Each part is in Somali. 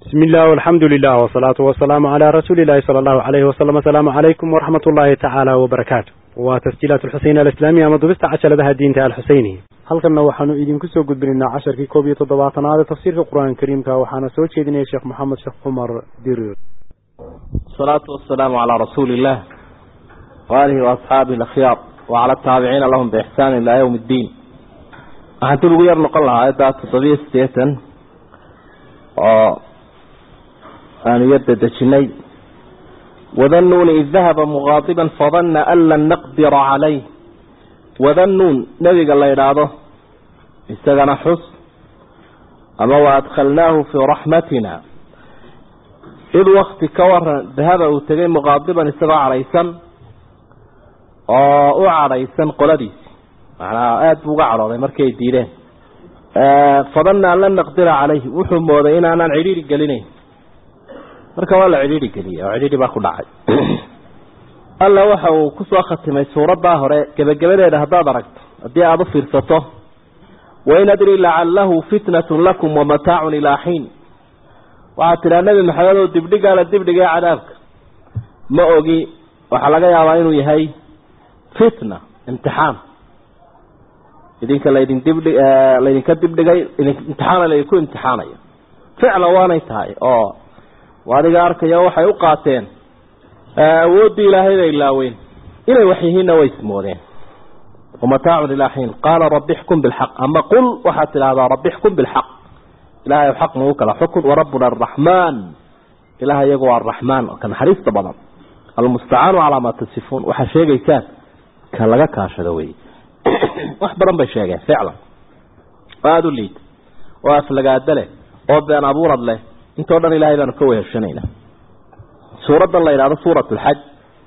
بسم الله والحمد لله والصلاة والسلام على رسول الله صلى الله عليه وسلم السلام عليكم ورحمة الله تعالى وبركاته وتسجيلات الحسين الإسلامية مضبست عشر لها الدين تعالى الحسيني halkanna waxaanu idinku soo gudbinaynaa casharkii koob iyo toddobaatanaad ee tafsiirka qur-aanka kariimka waxaana soo jeedinaya sheekh maxamed sheekh cumar dirir الصلاة والسلام على رسول الله وآله وأصحابه الأخيار وعلى التابعين لهم بإحسان إلى يوم الدين waxaan dib ugu yar noqon lahaa aayadda toddobiyo siddeetan oo aanu yar dedejinay wadannuuni id dahaba muqaadiban fadanna an lan naqdira calayh wadannuun nebiga la idhaahdo isagana xus ama wa adkhalnaahu fii raxmatina id wakti ka waran dahaba uu tegay muqaadiban isagoo cadhaysan oo u cadhaysan qoladiisi macnaa aada buu uga cadhooday markay diideen fadanna an lan naqdira calayhi wuxuu mooday inaanaan cidhiiri gelinayn marka waa la cidhiiri geliyey oo cidhiiri baa ku dhacay alla waxa uu kusoo khatimay suuraddaa hore gebagabadeeda haddaad aragto haddii aada u fiirsato wain adri lacalahu fitnatun lakum wamataacun ilaa xiin waxaad tidhaha nebi maxamed oo dibdhigaa la dibdhigay cadaabka ma ogi waxaa laga yaabaa inuu yahay fitna imtixaan idinka laydin dibdhi laydinka dibdhigay imtixaana laydinku imtixaanayo ficlan waanay tahay oo adiga arkaya waxay u qaateen awooddii ilaahay bay ilaaweyn inay wax yihiinna way ismoodeen wamataacun ilaa xiin qaala rabbi xkum bilxaq ama qul waxaad tidhahdaa rabbi xkum bilxaq ilahay xaq nagu kala xukun warabbuna araxmaan ilaah iyagu waa araxmaan ka naxariista badan almustacaanu calaa maa tasifuun waxaad sheegaysaan ka laga kaashado wey wax badan bay sheegeen ficlan oo aada u liid oo aflagaado leh oo been abuurad leh intoo dhan ilahay baanu ka weheshanayna suuraddan la yidhahdo suurat lxaj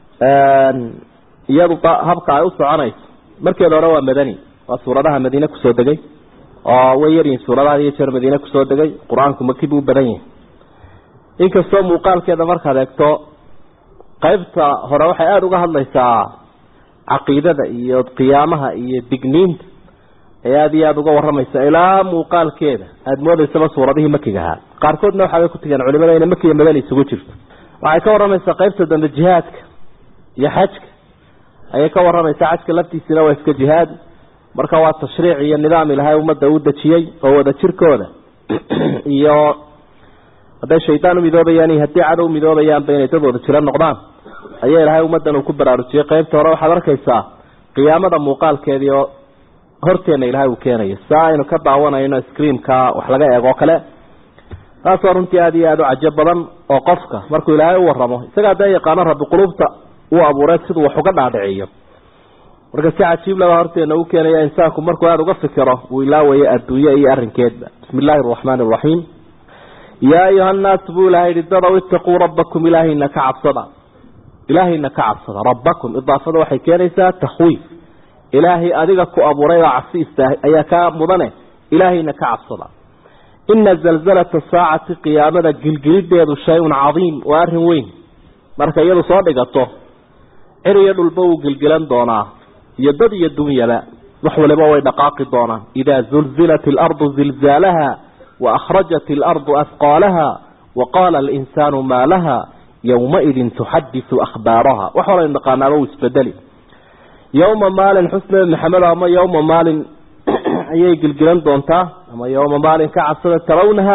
iyadu habka ay u soconayso markeeda hore waa madani waa suuradaha madiine kusoo degay oo way yaryihin suuradaha iyo jeer madiine kusoo degay qur-aanku maki buu u badan yahay inkastoo muuqaalkeeda markaad eegto qaybta hore waxay aada uga hadlaysaa caqiidada iyo qiyaamaha iyo digniinta ee aada iyo aada uga waramaysa ilaa muuqaalkeeda aada moodaysaba suuradihii makiga ahaa qaarkoodna waxaabay ku tigeen culimada inay makiya madani isugu jirto waxay ka waramaysaa qaybta dambe jihaadka iyo xajka ayay ka waramaysaa xajka laftiisina waa iska jihaad marka waa tashriic iyo nidaam ilahay ummadda u dejiyey oo wada jirkooda iyo hadday shaydaan u midoobayaan iyo haddii cadow midoobayaanba inay dad wada jiro noqdaan ayaa ilahay ummaddan uu ku baraarujiyey qaybta hore waxaad arkaysaa qiyaamada muuqaalkeedii oo horteenna ilahay uu keenayo saa aynu ka daawanayno screenka wax laga eego kale taasoo runtii aada iyo aada u cajo badan oo qofka markuu ilaahay u waramo isagaa dee yaqaano rabbi qulubta uu abuuray siduu wax uga dhaadhiciyo marka si cajiib laba horteena u keenaya insaanku markuu aada uga fikiro uu ilaawayo adduunye iyo arrinkeedba bismi illaahi araxmaani araxiim yaa ayuha nnaas buu ilahay yihi dadow itaquu rabbakum ilaahayna ka cabsada ilaahayna ka cabsada rabbakum idaafada waxay keenaysaa takhwiif ilaahay adiga ku abuuray oo cabsi istaahay ayaa kaa mudane ilaahayna ka cabsada ina zalzalata saacati qiyaamada gilgilideedu shay-un cadiim waa arrin weyn marka iyadu soo dhigato cir iyo dhulba wuu gilgilan doonaa iyo dad iyo dunyaba wax waliba way dhaqaaqi doonaan idaa zulzilat alardu zilzaalaha wa akhrajat alardu afqaalaha wa qaala alinsaanu maa laha yowmaidin tuxadisu akhbaaraha wax walaynu dhaqaanaaba uu isbedeli yowma maalin xusne maxamed ama yowma maalin ayay gilgilan doontaa ama yowma maalin ka cabsada tarawnaha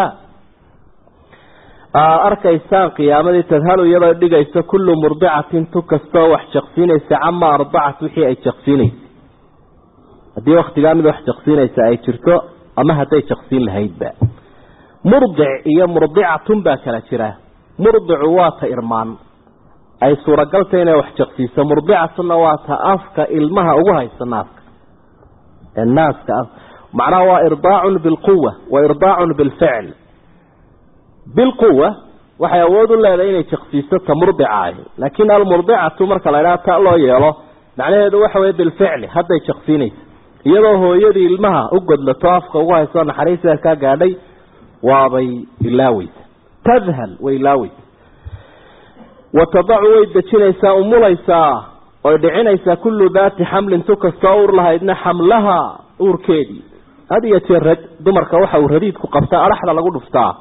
arkaysaan qiyaamadii tadhalu iyadoo dhigayso kullu murdicatin tu kastoo wax jaqsiinaysa cama ardacat wixii ay jaqsiinaysay haddii waktigaa mid wax jaqsiinaysa ay jirto ama hadday jaqsiin lahaydba murdic iyo murdicatun baa kala jira murdicu waa ta irmaan ay suuragalta inay wax jaqsiiso murdicatuna waa ta afka ilmaha ugu haysa naaska naaska macnaha waa irdaacun bilquwa wa irdaacun bilficl bilquwa waxay awood u leedahay inay jaqsiiso ta murdicaah laakiin almurdicatu marka la idhaha ta loo yeelo macnaheedu waxa weye bilficli hadday jaqsiinaysa iyadoo hooyadii ilmaha u godlato afka ugu hayso naxariisteed kaa gaadhay waabay ilaaweysa tadhal way ilaaweysa wa tadacu way dejinaysaa umulaysaa oy dhicinaysaa kullu daati xamlin tu kastoo uur lahaydna xamlaha uurkeedii had iyo jeer rag dumarka waxa uu radiidku qabtaa adhaxda lagu dhuftaa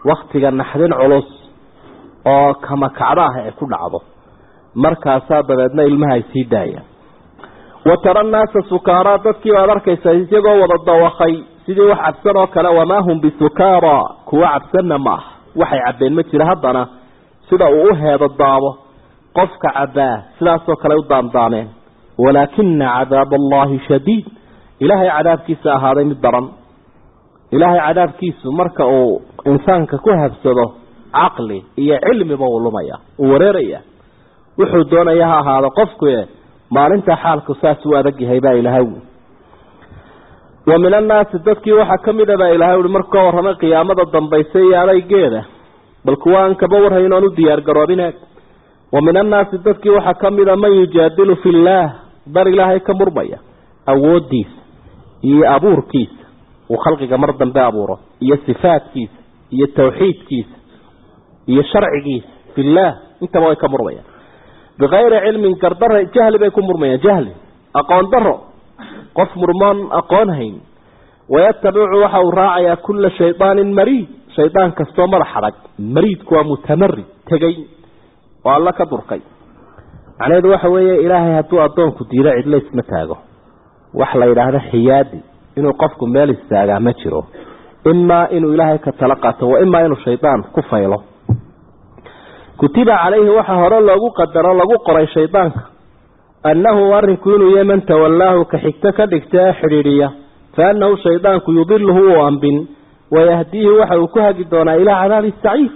waktiga naxdin culus oo kamakacdo ah ay ku dhacdo markaasaa dabeedna ilmaha ay sii daayaan wa tara nnaasa sukaaraa dadkii baad arkaysaa isagoo wada dawakay sidii wax cabsan oo kale wamaa hum bisukaara kuwa cabsanna ma ah waxay cabbeen ma jira haddana sida uu u heedo daabo qofka cabbaa sidaasoo kale u daandaameen walaakina cadaab allahi shadiid ilaahay cadaabkiisa ahaaday mid daran ilaahay cadaabkiisu marka uu insaanka ku habsado caqli iyo cilmiba uu lumaya uu wareeraya wuxuu doonaya ha ahaado qofku maalinta xaalku saas u adag yahay baa ilaahay wa min annaasi dadkii waxaa ka mid a baa ilahay ui markuu ka warramay qiyaamada dambaysa iyo adaygeeda bal kuwa aan kaba warhayn oon u diyaar garoobinaag wa min annaasi dadkii waxaa ka mid a man yujaadilu fi illaah dar ilaahay ka murmaya awoodiisa iyo abuurkiisa uu khalqiga mar dambe abuuro iyo sifaadkiisa iyo tawxiidkiisa iyo sharcigiisa fillaah intaba way ka murmayaan bikayri cilmin gardara jahli bay ku murmayaan jahli aqoon daro qof murmoon aqoon hayn wayatabicu waxa uu raacayaa kula shaydaanin mariid shaydaan kastoo madax adag mariidku waa mutamarid tegey oo alla ka durkay macnaheedu waxa weeye ilaahay hadduu addoonku diido cidlo isma taago wax la yidhaahdo xiyaadi inuu qofku meel istaagaa ma jiro imaa inuu ilaahay ka tala qaato wa imaa inuu shaydaan ku faylo kutiba calayhi waxa hore loogu qadaro lagu qoray shaydaanka annahu arrinku inuu yahay man tawallaahu ka xigto ka dhigta ee xidhiidhiya fa annahu shaydaanku yudiluhu uu ambin wayahdiihi waxa uu ku hagi doonaa ilaa cadaabi saciir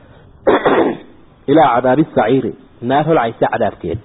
ilaa cadaabi saciiri naar holcaysa cadaabkeed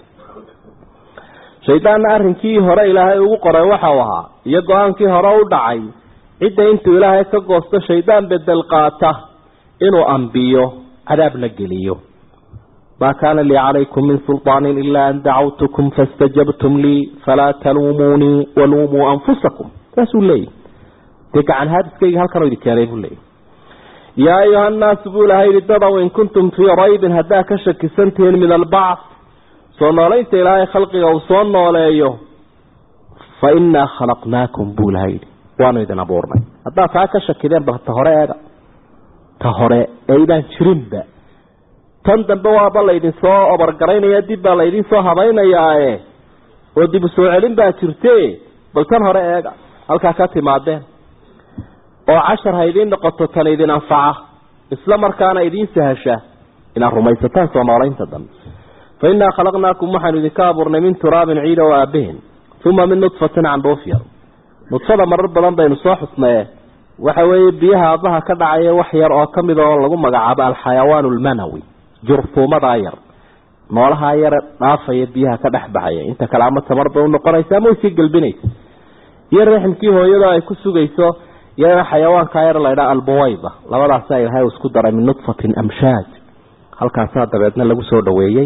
shaydaanna arrinkii hore ilaahay ugu qoray waxa uu ahaa iyo go-aankii hore u dhacay cidda intuu ilaahay ka goosto shaydaan bedel qaata inuu ambiyo cadaabna geliyo ma kaana lii calaykum min sulطaanin ila an dacawtukum faاstajabtum lii falaa taluumuunii waluumuu anfusakum saasuu leeyahy dee gacan haadiskayga halkanoo idin keenay buu leeyahy yaa ayuha annaasu buu ilahay yihi dadow in kuntum fii raybin haddaa ka shakisantihiin min albacth soo noolaynta ilaahay khalqiga uu soo nooleeyo fa innaa khalaqnaakum buu ilahay yidhi waanu idin abuurnay haddaa taa ka shakideen bal ta hore eega ta hore eeydaan jirinba tan dambe waaba laydin soo obargaraynaya dib baa laydin soo habaynayaae oo dib u soo celin baa jirte bal tan hore eega halkaa ka timaadeen oo cashar ha idiin noqoto tan idin anfaca isla markaana idiin sahasha inaad rumaysataan soo noolaynta dambe fa innaa khalaqnaakum waxaanu idinka abuurnay min turaabin ciida oo aabaheen uma min nudfatin candhuuf yar nudfada marar badan baynu soo xusnaye waxa weeye biyaha aabbaha ka dhacaya wax yar oo ka mid oo lagu magacaabo alxayawaan almanawi jurfuumadaa yar noolahaa yare dhaafaya biyaha ka dhex baxaya inta kale ama tamar bay unoqonaysa ama way sii gelbinaysa iyo raximkii hooyada ay ku sugayso iyadana xayawaankaa yar laydhaa albuwayda labadaasaa ilahay isku daray min nudfatin amshaaj halkaasaa dabeedna lagu soo dhaweeyey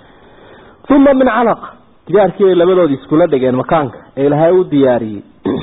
uma min calaq jidaarkii bay labadoodii iskula dhigeen makaanka ee ilaahay u diyaariyey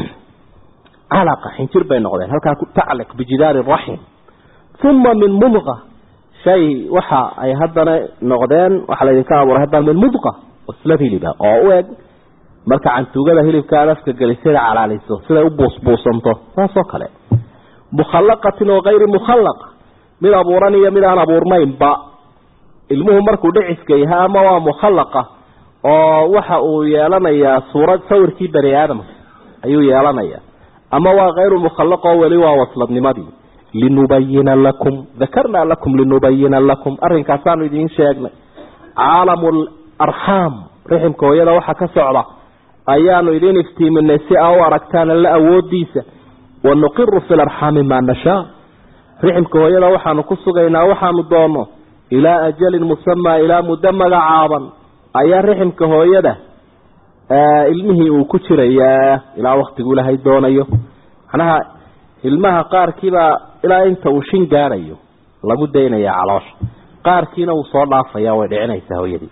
calaqa xinjir bay noqdeen halkaa tacliq bijidaari raxim uma min mudqa shay waxa ay haddana noqdeen waxaa laydinka abuuray haddana min mudqa waslad hiliba oo u eg marka cantuugada hilibka aad afka gelisada calaaliso siday u buusbuusanto saasoo kale mukhallaqatin oo kayri mukhallaq mid abuuran iyo mid aan abuurnaynba ilmuhu markuu dhiciska yahay ama waa mukhallaqa oo waxa uu yeelanayaa suurad sawirkii bani aadamka ayuu yeelanayaa ama waa kayru mukhallaq oo weli waa wasladnimadii linubayina lakum dakarnaa lakum linubayina lakum arrinkaasaanu idiin sheegnay caalamu larxaam riximka hooyada waxa ka socda ayaanu idiin iftiiminay si aa u aragtaan alla awoodiisa wanuqiru fi larxaami maa nashaa riximka hooyada waxaanu ku sugaynaa waxaanu doono ilaa ajalin musamaa ilaa muddo magacaaban ayaa riximka hooyada ilmihii uu ku jirayaa ilaa waktigu ilaahay doonayo macnaha ilmaha qaarkiibaa ilaa inta uu shin gaadhayo lagu daynaya caloosha qaarkiina uu soo dhaafaya way dhicinaysaa hooyadii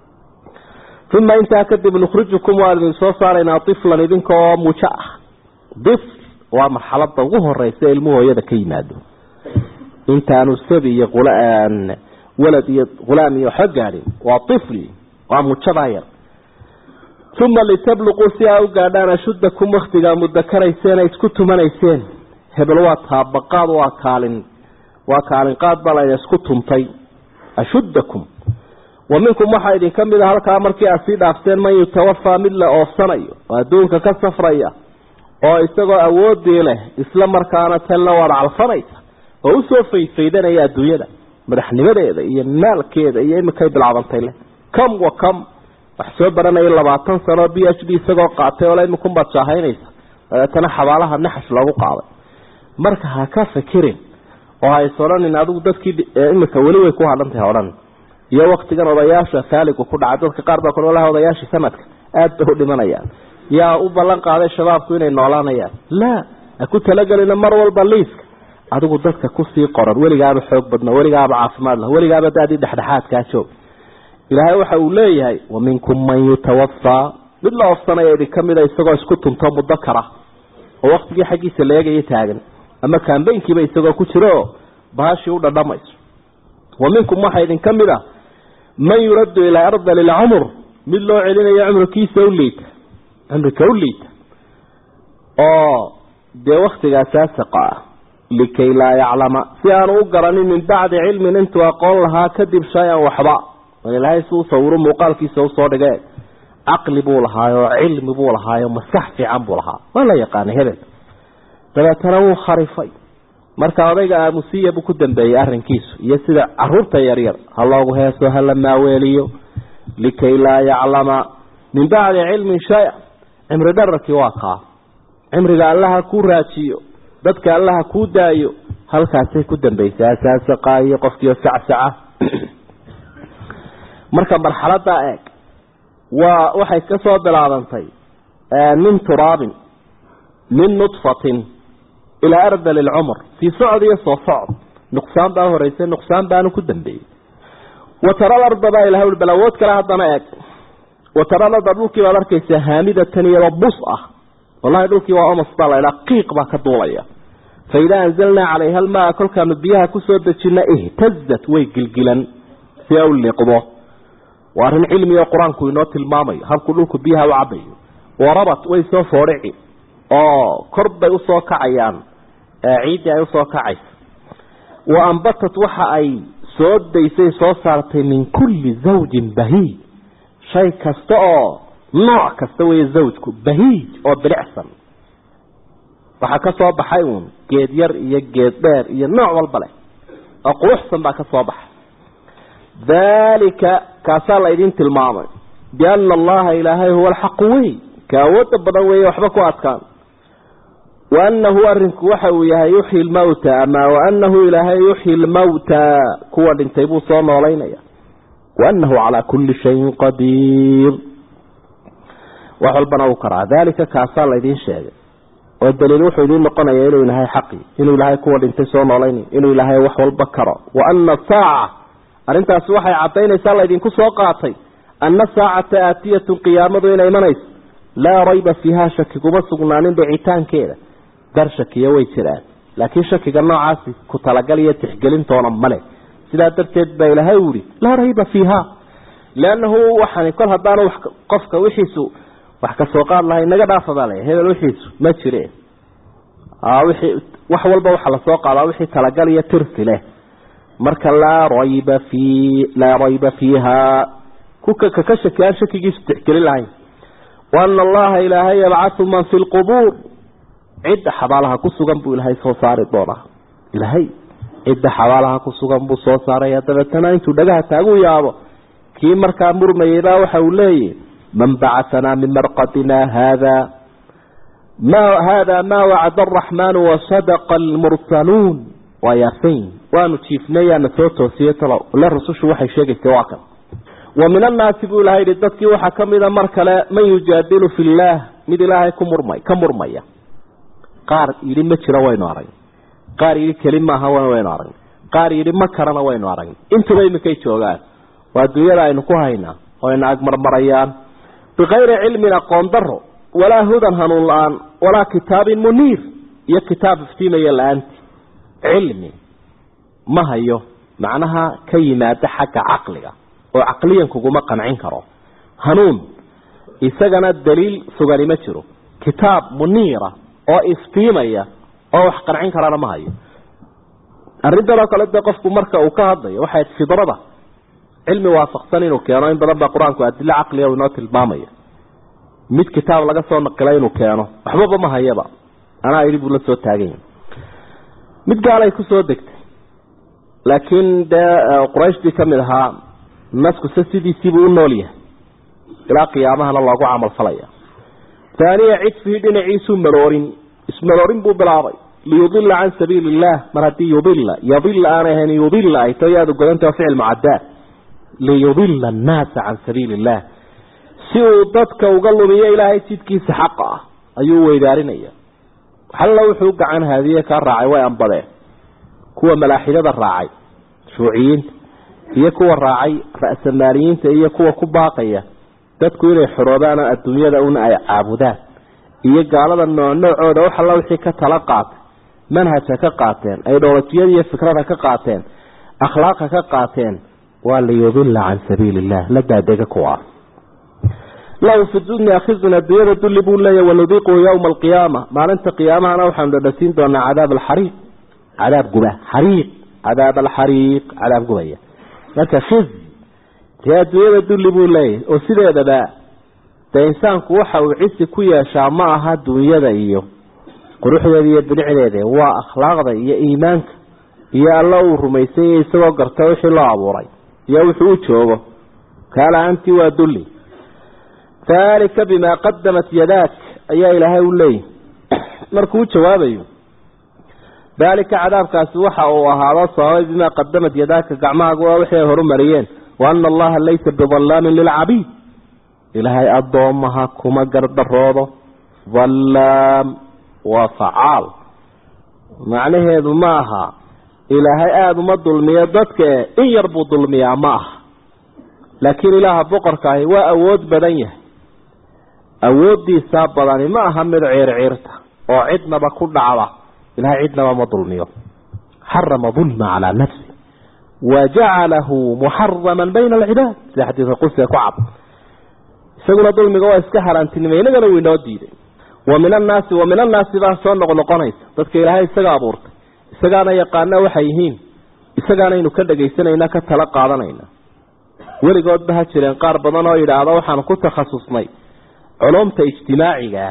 uma intaa kadib nukhrijukum waan idin soo saaraynaa iflan idinka oo mujo ah ifl waa marxalada ugu horeysa ilmuhu hooyada ka yimaado intaanu sabi iyo walad iyo hulaam iyo waxba gaadhin waa ifli waa mujadaa yar uma litabluquu si aa u gaadhaan ashuddakum waktigaa mudakarayseen ay isku tumanayseen hebel waa taabaqaad waa kaalin waa kaalinqaad baa layna isku tuntay ashuddakum wa minkum waxaa idinka mid a halkaa markii aad sii dhaafteen man yutawafaa mid la oofsanayo oo adduunka ka safraya oo isagoo awoodii leh isla markaana tanla waad calfanaysa oo usoo faydfaydanaya adduunyada madaxnimadeeda iyo maalkeeda iyo imikay bilaabantay leh kam wa kam wax soo baranaya labaatan sano b h d isagoo qaatay oo le imikunbaad jaahaynaysa dabeetana xabaalaha naxash loogu qaaday marka ha ka fikirin oo ha is odhanin adigu dadkii imika weli way ku hadhantahay odhan iyo waktigan odayaasha faaligu ku dhacay dadka qaar baa kule walahi odayaashii sanadka aada bay u dhimanayaan yaa u ballan qaaday shabaabku inay noolaanayaan laa ha ku talagelina mar walba liiska adigu dadka kusii qoran weligaaba xoog badno weligaaba caafimaad lah weligaaba daadii dhexdhexaadkaa joog ilaahay waxa uu leeyahay wa minkum man yutawafaa mid la ofsanaya idin ka mida isagoo isku tunto muddo kara oo waktigii xaggiisa la eegaya taagan ama kambaynkiiba isagoo ku jiro baashii u dhadhamayso wa minkum waxaa idinka mid a man yuraddu ilaa ardali lcumr mid loo celinayo cumrikiisa u liita cumrika u liita oo dee waktigaasaa saqa ah likay laa yaclama si aanu u garanin min bacdi cilmin intuu aqoon lahaa kadib shay-an waxba ilaahay si u sawiro muuqaalkiisa usoo dhige caqli buu lahaayo cilmi buu lahaayo maskax fiican buu lahaa waa la yaqaanay hebel dabeetana wuu kharifay marka odayga aamusiya buu ku dambeeyey arrinkiisu iyo sida caruurta yaryar ha loogu heeso hala maaweeliyo likay laa yaclama min bacdi cilmin shay-a cimri dhararkii waa kaa cimriga allaha kuu raajiyo dadka allaha kuu daayo halkaasay ku dambaysay asaasaqaayo qofkiio sacsaca marka marxaladaa eeg waa waxay ka soo bilaabantay min turaabin min nudfatin ilaa ardali lcumr sii socod iyo soo socod nuqsaan baa horeysay nuqsaan baanu ku dambeeyey watara larda baa ilahay ui bal awood kale haddana eeg watara larda dhulkii baad arkaysaa haamidatan iyadoo bus ah wallahi dhulkii waa omas baa la idhaa qiiq baa ka duulaya fa idaa anzalnaa calayha almaa kolkaanu biyaha kusoo dejina ihtazat way gilgilan si a u liiqdo waa arrin cilmi oo qur-aanku inoo tilmaamayo habkuu dhulku biyaha u cabayo warabat way soo foodhici oo kor bay usoo kacayaan ciiddii ay usoo kacaysa wa ambatat waxa ay soo daysay soo saartay min kulli zawjin bahiij shay kasta oo nooc kasta weeye zawjku bahiij oo bilicsan waxaa ka soo baxay uun geed yar iyo geed dheer iyo nooc walba leh oo quruxsan baa ka soo baxay daalika kaasaa la idin tilmaamay biana allaha ilaahay huwa alxaqu wey ka awooda badan weeye waxba ku adkaan waanahu arinku waxa uu yahay yuxyi lmawta ama waanahu ilaahay yuxyi lmawta kuwa dhintay buu soo noolaynaya waanahu calaa kulli shayin qadiir wax walbana uu karaa daalika kaasaa laydin sheegay oo daliil wuxuu idiin noqonaya inuu ilaahay xaqi inuu ilaahay kuwa dhintay soo noolaynay inuu ilaahay wax walba karo wa ana saaca arrintaasi waxay caddaynaysaa laydinku soo qaatay ana saacata aatiyatun qiyaamadu inay imanayso laa rayba fiiha shaki kuma sugnaanin dhicitaankeeda dar shakiya way jiraan laakiin shakiga noocaasi ku talagal iyo tixgelintoona male sidaa darteed baa ilaahay u yihi laa rayba fiiha liannahu waxaan kol haddaanu qofka wixiisu wax ka soo qaad lahay naga dhaafa baa laya hebel wixiisu ma jire wixii wax walba waxa lasoo qaadaa wixii talagal iyo tirsi leh marka laa rayba fi laa rayba fiiha kuka kaka shaki aan shakigiisu tixgelin lahayn waana allaha ilaahay yabcathu man fi lqubuur cidda xabaalaha ku sugan buu ilaahay soo saari doonaa ilaahay cidda xabaalaha ku sugan buu soo saaraya dabeetana intuu dhagaha taagu yaabo kii markaa murmayeybaa waxa uu leeyahy man bacaanaa min marqadina hada ma hada maa wacda araxmaanu wasadaqa almursaluun waa yaasayn waanu jiifnay yaana soo toosiyey talow le rusushu waxay sheegaysay waa kan wa min annaasi buu ilahay yihi dadkii waxaa ka mida mar kale man yujaadilu fi illaah mid ilaahay ku murmay ka murmaya qaar yidhi ma jiro waynu aragn qaar yidhi keli maaha waynu aragn qaar yidhi ma karana waynu aragn intuba iminkay joogaan waa dunyada aynu ku haynaa oo ayna agmarmarayaan bikayri cilmin aqoon daro walaa hudan hanuun la-aan walaa kitaabin muniir iyo kitaab iftiimaya la-aanti cilmi ma hayo macnaha ka yimaada xagga caqliga oo caqliyan kuguma qancin karo hanuun isagana daliil sugani ma jiro kitaab muniira oo iftiimaya oo wax qancin karana ma hayo arrintan oo kale dee qofku marka uu ka hadlayo waxay fidrada cilmi waafaqsan inuu keeno in badan baa qur-aanku adilo caqliga inoo tilmaamaya mid kitaab laga soo naqilay inuu keeno waxbaba ma hayaba anaa idhi buu la soo taaganya mid gaalay kusoo degtay laakiin dee qurayshtii ka mid ahaa naskuse sidiisiibuu u nool yahay ilaa qiyaamahana loogu camal falaya taaniya cidfihii dhinaciisuu maroorin ismaroorin buu bilaabay liyudila can sabiili illah mar haddii yudila yadila aanay ahayn yudila ay to yaadu godanta ficil mucadaad liyudila annaasa can sabiili illah si uu dadka uga lumiyo ilaahay jidkiisa xaqa ah ayuu weydaarinaya xalla wuxuu gacan haadiye kaa raacay way ambadeen kuwa malaaxidada raacay shuuciyiinta iyo kuwa raacay ra'samaaliyiinta iyo kuwa ku baaqaya dadku inay xoroobaan oo adduunyada una ay caabudaan iyo gaalada noocnoocooda wax alla wixii ka tala qaatay manhajka ka qaateen idholojiyada iyo fikrada ka qaateen akhlaaqa ka qaateen waa liyudila can sabiili illah la daadega kuwaas lahu fi dunya khizun adduunyada dulli buu leeyahy wanudiiquhu yowma alqiyaama maalinta qiyaamahana waxaanu dhadhasiin doonaa cadaab alxariiq cadaab guba xariiq cadaab alxariiq cadaab gubaya marka khiz dee adduunyada dulli buu leeyahay oo sideedaba dee insaanku waxa uu cisi ku yeeshaa ma aha dunyada iyo quruxdeeda iyo bilicdeeda waa akhlaaqda iyo iimaanka iyo alla uu rumaysanya isagoo garta wixii loo abuuray iyo wuxuu u joogo kaala-aantii waa dulli daalika bimaa qadamat yadaak ayaa ilaahay u leeyahy markuu u jawaabayo daalika cadaabkaasi waxa uu ahaado sababay bimaa qadamat yadaaka gacmahaagu waa wixii ay horumariyeen wa ana allaha laysa bidallaamin lilcabiid ilaahay addoomaha kuma gardaroodo dallaam waa facaal macnaheedu ma aha ilaahay aada uma dulmiyo dadka in yar buu dulmiyaa ma aha laakiin ilaaha boqorkaahi waa awood badan yahay awooddiisaa badani ma aha mid ciirciirta oo cidnaba ku dhacda ilahay cidnaba ma dulmiyo xarama dulma calaa nafsi wa jacalahu muxaraman bayna alcibaad sida xadiidka qudsiga ku cad isaguna dulmiga waa iska haraantinimay inagana wuu inoo diiday wa min annaasi wa min annaasi baa soo noqnoqonaysa dadka ilaahay isaga abuurtay isagaana yaqaana waxay yihiin isagaanaynu ka dhegaysanayna ka tala qaadanayna weligoodba ha jireen qaar badan oo yidhaahda waxaanu ku takhasusnay culumta ijtimaaciga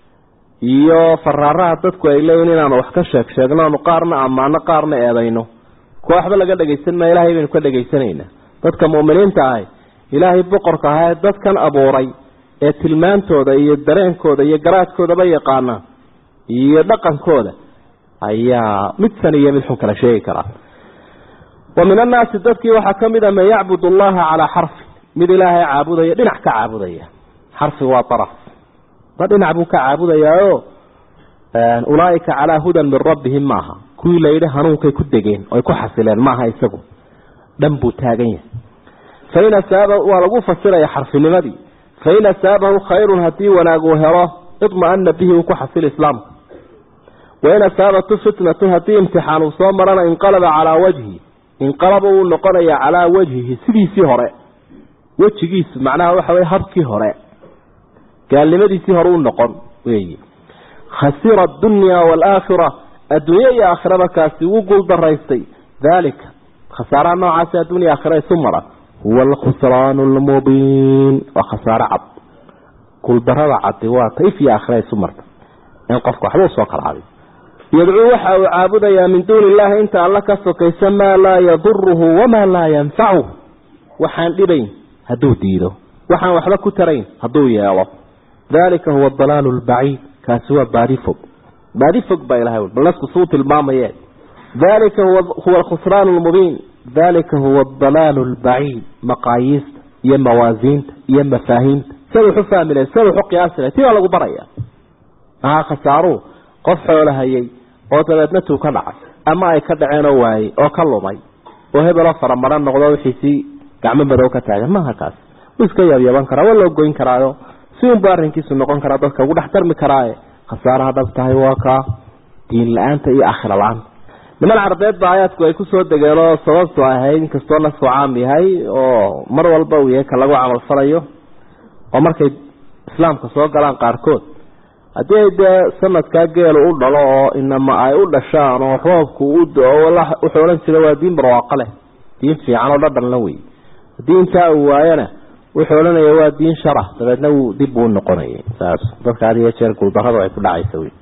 iyo faraaraha dadku ay leeyihin inaanu wax ka sheeg sheegnoonu qaarna ammaano qaarna eedayno kuwa waxba laga dhegaysan maa ilahay baynu ka dhagaysanaynaa dadka mu'miniinta ahi ilaahay boqorka ahaa ee dadkan abuuray ee tilmaantooda iyo dareenkooda iyo garaadkoodaba yaqaana iyo dhaqankooda ayaa mid san iyo mid xun kala sheegi karaa wa min annaasi dadkii waxaa ka mid a man yacbud allaha calaa xarfi mid ilaahay caabudaya dhinac ka caabudaya xarfi waa araf ma dhinac buu ka caabudayaao ulaaika calaa hudan min rabbihim maaha kuwii layidhi hanuunkay ku degeen oy ku xasileen maaha isagu dhan buu taagan yahay fain asaaba waa lagu fasiraya xarfinimadii fain asaabahu khayrun haddii wanaag uu helo idma-ana bihi uu ku xasil islaamka wain asaabatu fitnatu haddii imtixaan uu soo marana inqalaba calaa wajhi inqalaba uu noqonaya calaa wajhihi sidiisii hore wejigiisu macnaha waxa wey habkii hore gaalnimadiisii hore u noqon weyi khasira adunya waalaakhira adduunye iyo aakhiraba kaasi wuu guul daraystay daalika khasaaraha noocaasi addunya aakhira isu mara huwa alkhusraan lmubiin waa khasaaro cad guuldarada cadi waa taif iyo aakhira isu marta in qofka waxba usoo kala cadiyo yadcuu waxa uu caabudayaa min duuni illahi inta alla ka sokaysa maa laa yaduruhu wamaa laa yanfacuh waxaan dhibayn hadduu diido waxaan waxba ku tarayn hadduu yeelo dalika huwa adalaalu lbaciid kaasi waa baadi fog baadi fog baa ilahay bal nasku suu tilmaamaye dalika huwa alkhusraan lmubiin dalika huwa adalaalu lbaciid maqaayiista iyo mawaasiinta iyo mafaahiimta siad waxu fahmile siad waxu qiyaasile ti baa lagu baraya mahaa khasaaruhu qof xoolo hayay oo dabeedna tuu ka dhacay ama ay ka dhaceen oo waayey oo ka lumay oo hebeloo faramaran noqdo wixiisii gacmo madow ka taagan maaha kaas wuu iska yaabyaban karaa waa loo goyn karaayo si unbu arrinkiisu noqon karaa dadka ugu dhex darmi karaaye khasaaraha dhab tahay waa kaa diin la-aanta iyo aakhira la-aanta niman carbeed ba aayaadku ay kusoo degeen oo sababtu ahayd inkastoo nasku caam yahay oo mar walba uu yahay ka lagu camalfalayo oo markay islaamka soo galaan qaarkood haddii ay dee sanadkaa geelu u dhalo oo inama ay u dhashaan oo roobku u do-o wuxuu odhan jira waa diin barwaaqo leh diin fiican oo dhadhan la wey haddii intaa uu waayana wuxuu odhanaya waa diin shara dabeedna wuu dib uu noqonayay saas dadka had iyo jeer guuldarradu ay ku dhacaysa wey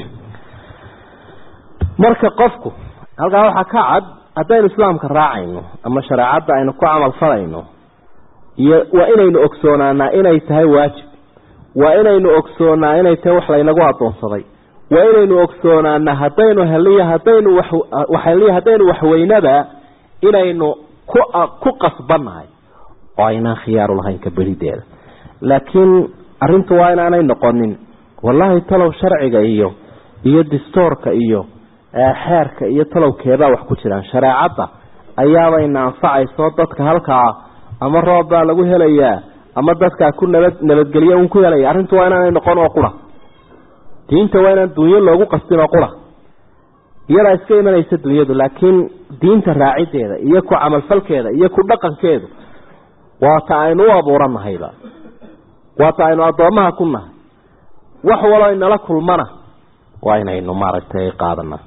marka qofku halkaa waxaa ka cad haddaynu islaamka raacayno ama shareecadda aynu ku camal falayno iyo waa inaynu ogsoonaanaa inay tahay waajib waa inaynu ogsoonaa inay tahay wax laynagu adoonsaday waa inaynu ogsoonaana haddaynu heliy haddaynu waxheliy haddaynu waxweynaba inaynu ku ku qasbannahay oo aynaan khiyaaru lahayn ka berideeda laakiin arrintu waa inaanay noqonin wallaahi talow sharciga iyo iyo distoorka iyo xeerka iyo talowkeebaa wax ku jiraan shareecadda ayaabayna anfacayso dadka halkaa ama roob baa lagu helayaa ama dadkaa ku nabad nabadgelyo un ku helaya arrintu waa inaanay noqon oo qura diinta waa inaan dunyo loogu qastin oo qura iyadaa iska imanaysa dunyadu laakiin diinta raacideeda iyo ku camalfalkeeda iyo ku dhaqankeedu waata aynu u abuuranahayba waata aynu addoomaha ku nahay wax walo inala kulmana waa inaynu maaragtay qaadana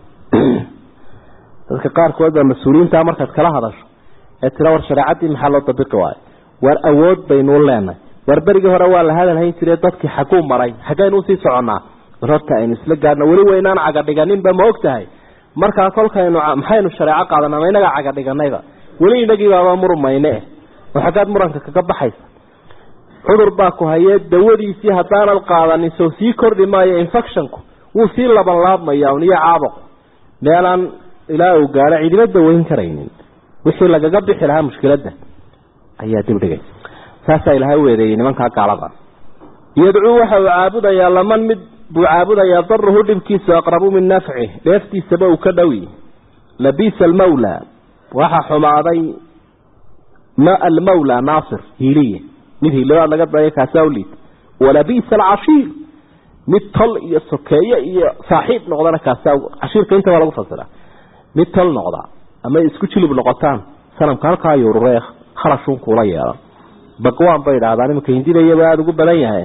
dadka qaarkood baa mas-uuliyiinta markaad kala hadasho ee tira war shareecaddii maxaa loo dabiqi waayo war awood baynuu leenahay war berigii hore waa la hadalhayn jire dadkii xaguu maray xaggaynu usii soconnaa war horta aynu isla gaadhno weli waynaan cagadhiganinba ma og tahay markaa kolkaynu maxaynu shareeco qaadanaa ma inagaa cagadhiganayba weli inagiibaaba murumayne eh oo xaggaad muranka kaga baxaysa cudur baa ku hayee dawadiisii haddaanad qaadanin sow sii kordhi maayo infectionku wuu sii labanlaabmaya un iyo caabuqu meelaan ilaa uu gaadho cidima daweyn karaynin wixii lagaga bixi lahaa mushkiladda ayaa dib dhigay saasaa ilaahay u eedeeyey nimankaa gaalada yadcuu waxa uu caabudayaa laman mid buu caabudayaa daruhu dhibkiisu aqrabu min nafci dheeftiisaba uu ka dhowi labiisa almawla waxa xumaaday almawla naasir hiiliye mid hiilibaad laga daya kaasaa u liita walabiisa alcashiir mid tol iyo sokeeye iyo saaxiib noqdana kaasaa cashiirka inta baa lagu fasiraa mid tol noqda ama isku jilib noqotaan sanamka halkaa yururee kharashuun kuula yeelan bagwaan bay idhaahdaan iminka hindidayaba aada ugu badan yahay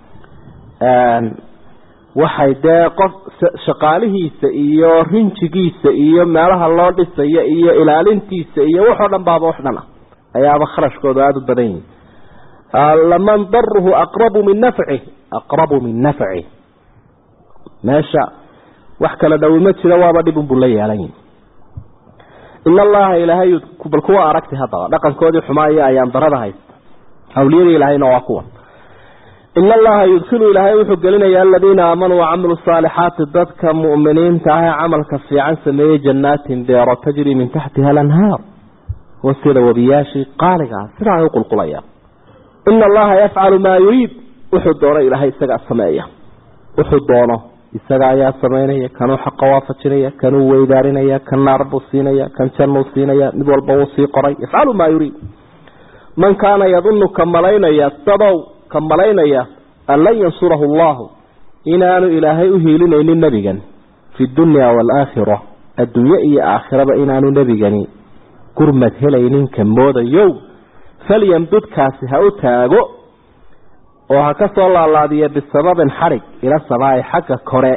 waxay dee qof shaqaalihiisa iyo rinjigiisa iyo meelaha loo dhisayo iyo ilaalintiisa iyo waxoo dhan baaba wax dhan ah ayaaba kharashkooda aada u badan yihi laman daruhu aqrabu min nafci aqrabu min nafci meesha wax kala dhowi ma jiro waaba dhibun buu la yeelan yihi in allaha ilaahay bal kuwa aragti haddaba dhaqankoodii xumaaya ayaan darada haysta awliyadii ilaahayna waa kuwa in allaha yudkilu ilaahay wuxuu gelinayaa aladiina aamanuu wacamiluu saalixaati dadka mu'miniinta ah ee camalka fiican sameeyey jannaatin beero tajri min taxtiha alanhaar hoosteeda wabiyaashii qaaliga ah sidaa ay u qulqulayaan ina allaha yafcalu maa yuriid wuxuu doono ilaahay isagaa sameeya wuxuu doono isaga ayaa samaynaya kanuu xaqa waafajinaya kanuu weydaarinaya kan naar buu siinaya kan jannuu siinaya mid walba wuu sii qoray yafcalu maa yuriid man kaana yadunu ka malaynaya dadow ka malaynaya an lan yansurahu allahu inaanu ilaahay u hiilinaynin nebigan fi dunya waalaakhira adduunye iyo aakhiraba inaanu nebigani gurmad helaynin ka moodayow falyamdudkaasi ha u taago oo ha ka soo laalaadiya bisababin xadhig ila samaa'i xagga kore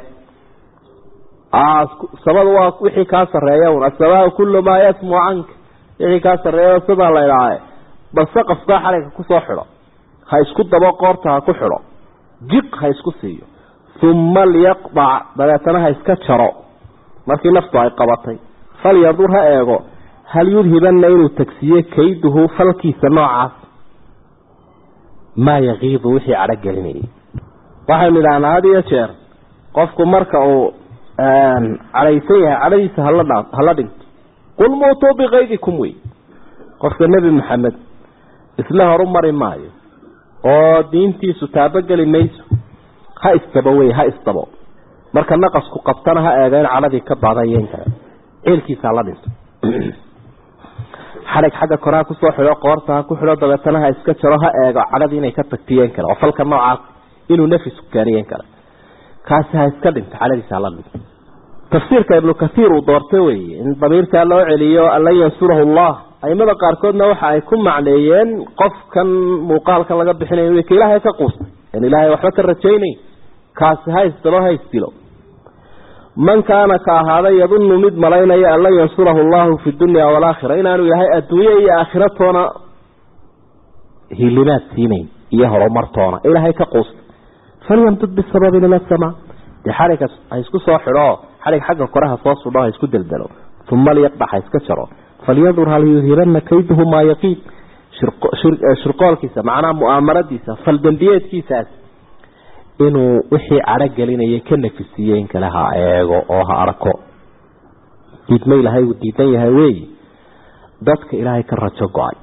sabada waa wixii kaa sarreeya un asamaa kullu maa yasmu canka wixii kaa sarreeya sidaa la idhaahe bal saqafkaa xadhigga kusoo xidho ha isku dabo qoorta ha ku xidho jiq ha isku siiyo uma liyaqdac dabeetana ha iska jaro markii naftu ay qabatay falyandur ha eego hal yudhibanna inuu tagsiiye kayduhu falkiisa noocaas maa yakiidu wixii cadho gelinayay waxaynu idhahnaa had iyo jeer qofku marka uu cadhaysan yahay cadhadiisa hala hala dhinto qul muutuu bikaydikum wey qofka nebi maxamed isla horu mari maayo oo diintiisu taabogeli mayso ha istabo wey ha istabo marka naqasku qabtana ha eego in cadhadii ka baadayen kale ceelkiisa hala dhinto xadhig xagga kore ha kusoo xidho qoorta ha ku xidho dabeetana ha iska jaro ha eego cadhadii inay ka tagtiyeen kale oo falka noocaas inuu nafisku gaariyen kale kaasi ha iska dhinto cadhadiisa hala dhinto tafsiirka ibnu kathiir uu doortay weeye in damiirkaa loo celiyo an lan yansurahu allah aimada qaarkoodna waxa ay ku macneeyeen qofkan muuqaalkan laga bixinayo ka ilaahay ka quustay in ilaahay waxba ka rajaynayn kaasi haystaba haystilo man kaana ka ahaaday yadunnu mid malaynaya an lan yansurahu allahu fi dunya waalaakhira inaanu ilaahay adduunye iyo aakhira toona hilimaad siinayn iyo horumartoona ilaahay ka quusta falyamdud bisababin ila asamaa dee xadhigga ha isku soo xidho xadhig xagga koreha soo sudho ha isku deldelo uma liyaqdax ha iska jaro falyandur hal yuhirana kayduhu maa yaqiin shirqoolkiisa macnaha mu'aamaradiisa faldambiyeedkiisaas inuu wixii cadho gelinaya ka nafisiiye in kale ha eego oo ha arko diidma ilaahay uu diidan yahay weeyi dadka ilaahay ka rajo go-ay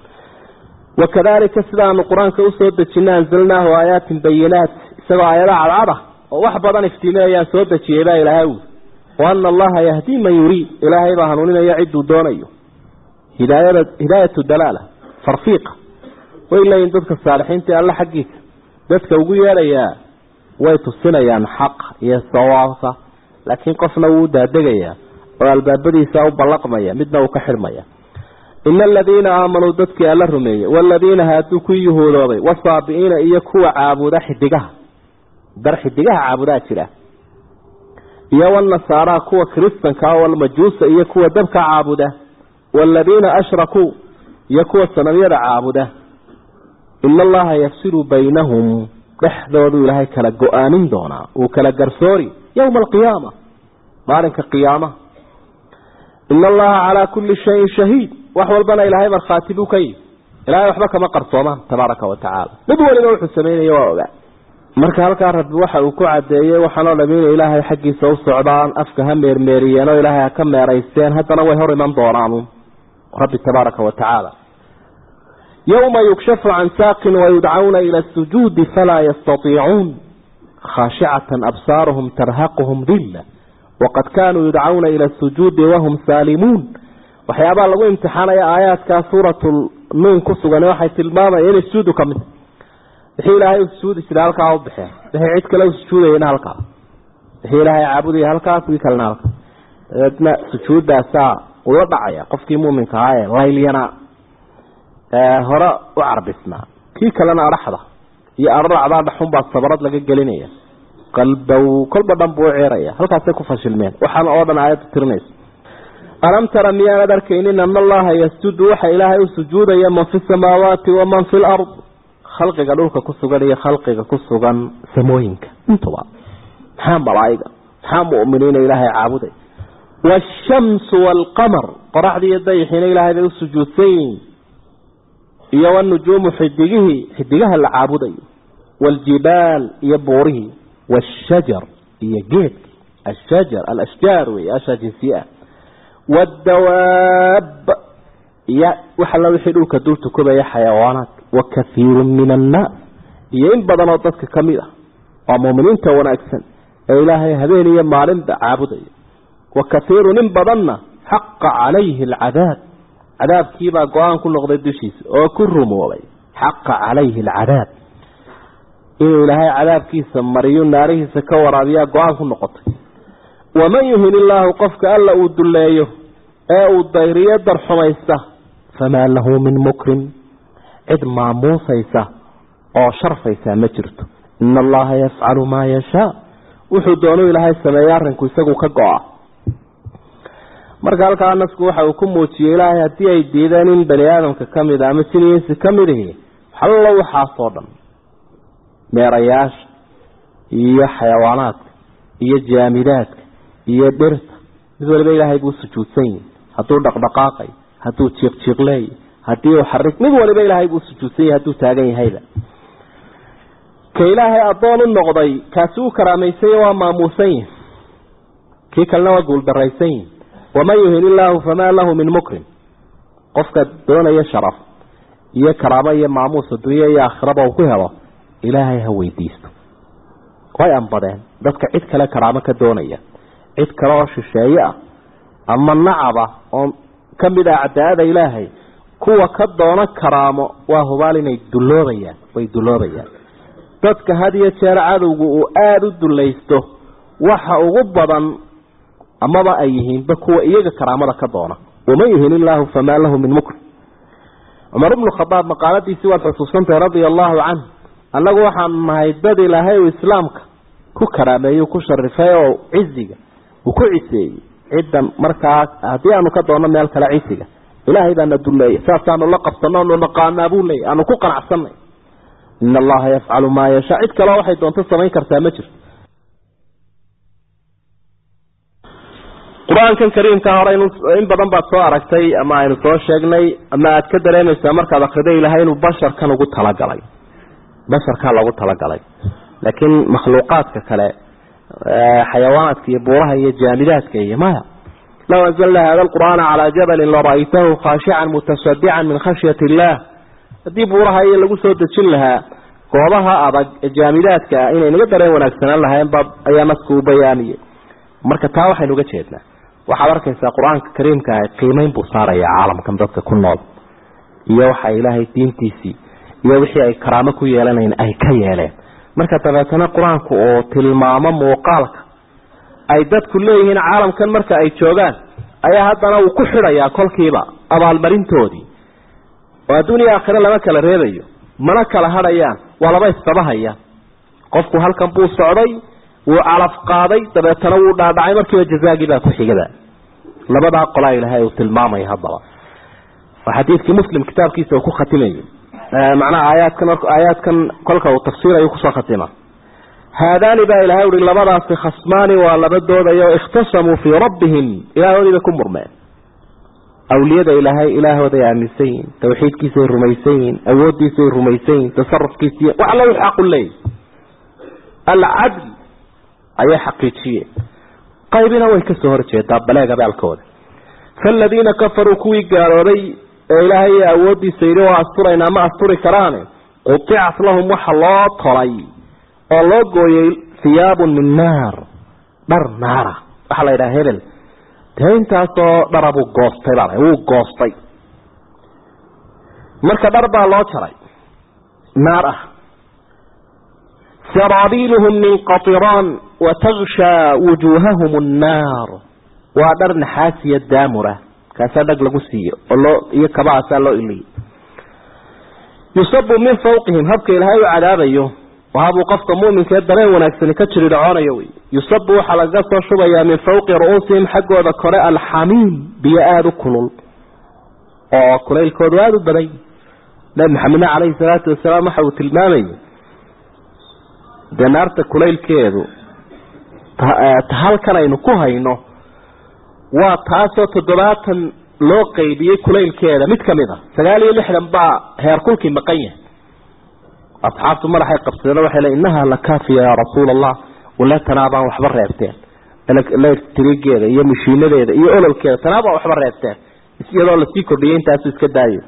wakadalika sidaanu qur-aanka usoo dejina anzalnaahu aayaatin bayinaat isagoo aayada cadcada oo wax badan iftiiminayaan soo dejiyay baa ilaahay ui waana allaha yahdii man yuriid ilaahay baa hanuuninaya ciduu doonayo hidaayada hidaayatu dalaala farfiiqa way leeyihin dadka saalixiinta alla xaggiisa dadka ugu yeedhayaa way tusinayaan xaq iyo sawaabka laakiin qofna wuu daadegayaa oo albaabadiisa u ballaqmaya midna uu ka xidhmaya ina aladiina aamanuu dadkii alla rumeeyey waaladiina haaduu ku yuhuudoobay wasaabi'iina iyo kuwa caabuda xidigaha dar xidigaha caabudaa jira iyo wanasaara kuwa kiristanka walmajuusa iyo kuwa dabka caabuda waaladiina ashrakuu iyo kuwa sanamyada caabuda ina allaha yafsilu baynahum dhexdoodu ilaahay kala go-aanin doonaa uu kala garsoori yowma alqiyaama maalinka qiyaamaha ina allaha calaa kulli shayin shahiid wax walbana ilaahay markhaati buu ka yihi ilahay waxba kama qarsoomaan tabaaraka wa tacaala mid waliba wuxuu sameynaya waa ogaa marka halkaa rabbi waxa uu ku cadeeyey waxaanoo dham inay ilaahay xaggiisa u socdaan afka ha meermeeriyeen oo ilaahay ha ka meeraysteen haddana way hor iman doonaan rabbi tabaaraka wa tacaala yowma yukshafu can saaqin wayudcawna ila asujuudi falaa yastatiicuun khaashicatan absaaruhum tarhaquhum dilla waqad kaanuu yudcawna ila asujuudi wahum saalimuun waxyaabaha lagu imtixaanaya aayaadkaa suuratu nuun ku sugan waxay tilmaamaya inay sujuudu ka mid wixii ilaahay u sujuudi jira halkaa u baxeen wixii cid kale u sujuudayana halkaa wixii ilaahay caabudaya halkaas wii kalena halkaa dabeedna sujuuddaasaa ula dhacaya qofkii muuminka ahaa ee laylyana hore u carbisnaa kii kalena adhaxda iyo araracdaa dhaxunbaa sabrad laga gelinaya qalbow kolba dhan buu u ceeraya halkaasay ku fashilmeen waxaana oo dhan aayaddu tirinaysa alam tara miyaanad arkaynin ana allaha yasjudu waxa ilaahay u sujuudaya man fi samaawaati waman fi lard khalqiga dhulka ku sugan iyo khalqiga ku sugan samooyinka intuba maxaa malaa'iga maxaa mu'miniina ilaahay caabuday waashamsu waalqamar qoraxdii iyo dayixiina ilaahay bay u sujuudsan yihiin iyo wanujuumu xidigihii xidigaha la caabudayo waaljibaal iyo buurihii waashajar iyo geedki ashajar alashjaar wey ashaa jinsiye ah waadawaab iyo wax alla wixii dhulka dul tukubaya xayawaanaadka wa kathiiru min annaas iyo in badan oo dadka ka mid ah waa muuminiinta wanaagsan ee ilaahay habeen iyo maalinba caabudaya wa kathiirun in badanna xaqa calayhi alcadaab cadaabkiibaa go-aan ku noqday dushiisa oo ku rumoobay xaqa calayhi alcadaab inuu ilaahay cadaabkiisa mariyo naarihiisa ka waraabiyaa go-aan ku noqotay waman yuhin illaahu qofka alla uu dulleeyo ee uu dayriyo darxumaysta famaa lahu min mukrim cid maamuusaysa oo sharfaysa ma jirto ina allaha yafcalu maa yashaa wuxuu doonuu ilaahay sameeya arrinku isagu ka go-a marka halkaa nasku waxa uu ku muujiyey ilaahay haddii ay diideen in bani aadamka ka mid a ama jiniinsi ka mid ihi hallo waxaasoo dhan meerayaasha iyo xayawaanaadka iyo jaamidaadka iyo dhirta mid waliba ilaahay buu sujuudsan yihi hadduu dhaqdhaqaaqay hadduu jiiqjiiqleey haddii uu xarig mid waliba ilaahay buu sujuudsan yahay hadduu taagan yahayba ka ilaahay addoon u noqday kaasi uu karaamaysaye waa maamuusan yihi kii kalena waa guuldaraysan yihi waman yuhin illaahu famaa lahu min mukrim qofka doonaya sharaf iyo karaamo iyo maamuus adduunya iyo aakhiraba uu ku helo ilaahay ha weydiisto way anbadeen dadka cid kale karaamo ka doonaya cid kale oo shisheeye ah ama nacaba oo ka mid ah cadaalada ilaahay kuwa ka doono karaamo waa hubaal inay dulloobayaan way dulloobayaan dadka had iyo jeer cadowgu uu aada u dullaysto waxa ugu badan amaba ay yihiinba kuwa iyaga karaamada ka doona waman yuhin illaahu famaa lahu min mukrim cumar ibnu khadaab maqaaladiisii waad xusuusantahay radia allaahu canh annagu waxaanu nahay dad ilaahay u islaamka ku karaameeyey ku sharifay oo ciziga uu ku ciseeyey ciddan markaa haddii aanu ka doonno meel kale cisiga ilaahay baana duleeyay saasaanu la qabsano anu naqaanaa buu leeyay aanu ku qanacsanay in allaha yafcalu maa yashaa cid kaleo waxay doonto samayn kartaa ma jirto qur-aankan kariimka hore in badan baad soo aragtay ama aynu soo sheegnay ama aad ka dareemaysaa markaad akriday ilahay inuu basharkan ugu talagalay basharkaa lagu talagalay laakiin makhluuqaadka kale xayawaanaadka iyo buuraha iyo jaamidaadka iyo maya low anzalna hada alqur'aana calaa jabalin lara'aytahu khaashican mutasadican min khashyati illah haddii buuraha iyo lagu soo dejin lahaa goobaha adag ee jaamidaadka ah inay naga dareen wanaagsanaan lahayn ba ayaa nasku u bayaamiyey marka taa waxaynu uga jeednaa waxaad arkaysaa qur-aanka kariimka ah qiimeyn buu saaraya caalamkan dadka ku nool iyo waxa ilaahay diintiisii iyo wixii ay karaamo ku yeelanayn ay ka yeeleen marka dabeetana qur-aanku oo tilmaamo muuqaalka ay dadku leeyihiin caalamkan marka ay joogaan ayaa haddana uu ku xidhayaa kolkiiba abaalmarintoodii oo adduuniya aakhire lama kala reebayo mana kala hadhayaan waa laba istabahaya qofku halkan buu socday wuu calaf qaaday dabeetana wuu dhaadhacay markiiba jazaagii baa ku xigada labadaa qolaa ilaahay uu tilmaamaya haddaba waa xadiidkii muslim kitaabkiisa uu ku khatimayay macnaha aayaadkan aayaadkan kolka uu tafsiirayo kusoo khatima haadaani baa ilahay uhi labadaasi khasmaani waa laba doodayo ikhtasamuu fii rabbihim ilaahoodii bay ku murmeen awliyada ilaahay ilaahooday aaminsan yihin tawxiidkiisay rumaysan yihin awooddiisay rumaysan yihin tasarufkiisiy wax alla u xaqu leeyay alcadl ayay xaqiijiyeen qaybina way kasoo horjeedaa baleeg abaalkooda faaladiina kafaruu kuwii gaaloobay ee ilaahay awooddiisa yidhi oo asturaynaa ma asturi karaane qudicat lahum waxa loo tolay oo loo gooyey hiyaabun min naar dhar naara waxaa la yidhaha hebel dee intaasoo dhara buu goostay baa wuu goostay marka dhar baa loo jaray naar ah saraabiiluhum min qatiraan watagshaa wujuuhahum annaar waa dhar naxaasiya daamura kaasaa dhag lagu siiyo oo loo iyo kabahaasaa loo iliyay yusabu min fawqihim habka ilaahay u cadaabayo wahabuu qofka muminka ee dareen wanaagsani ka jiri dhacoonayo wey yusabu waxaa lagaga soo shubayaa min fawqi ru'uusihim xaggooda kore alxamiim biyo aada u kulul oo kulaylkoodu aada u badan nabi maxamedna caleyhi salaatu wasalaam waxa uu tilmaamayay dee naarta kulaylkeedu halkan aynu ku hayno waa taasoo toddobaatan loo qeybiyey kulaylkeeda mid kamid a sagaal iyo lixdan baa heerkulkii maqan yahay asxaabtu madaxay qabsadeen waxay le innaha la kaafiya yaa rasuula allah wala tanaabaan waxba reebteen electrigeeda iyo mashiinadeeda iyo ololkeeda tanaabaan waxba reebteen iyadoo lasii kordhiyay intaasu iska daayo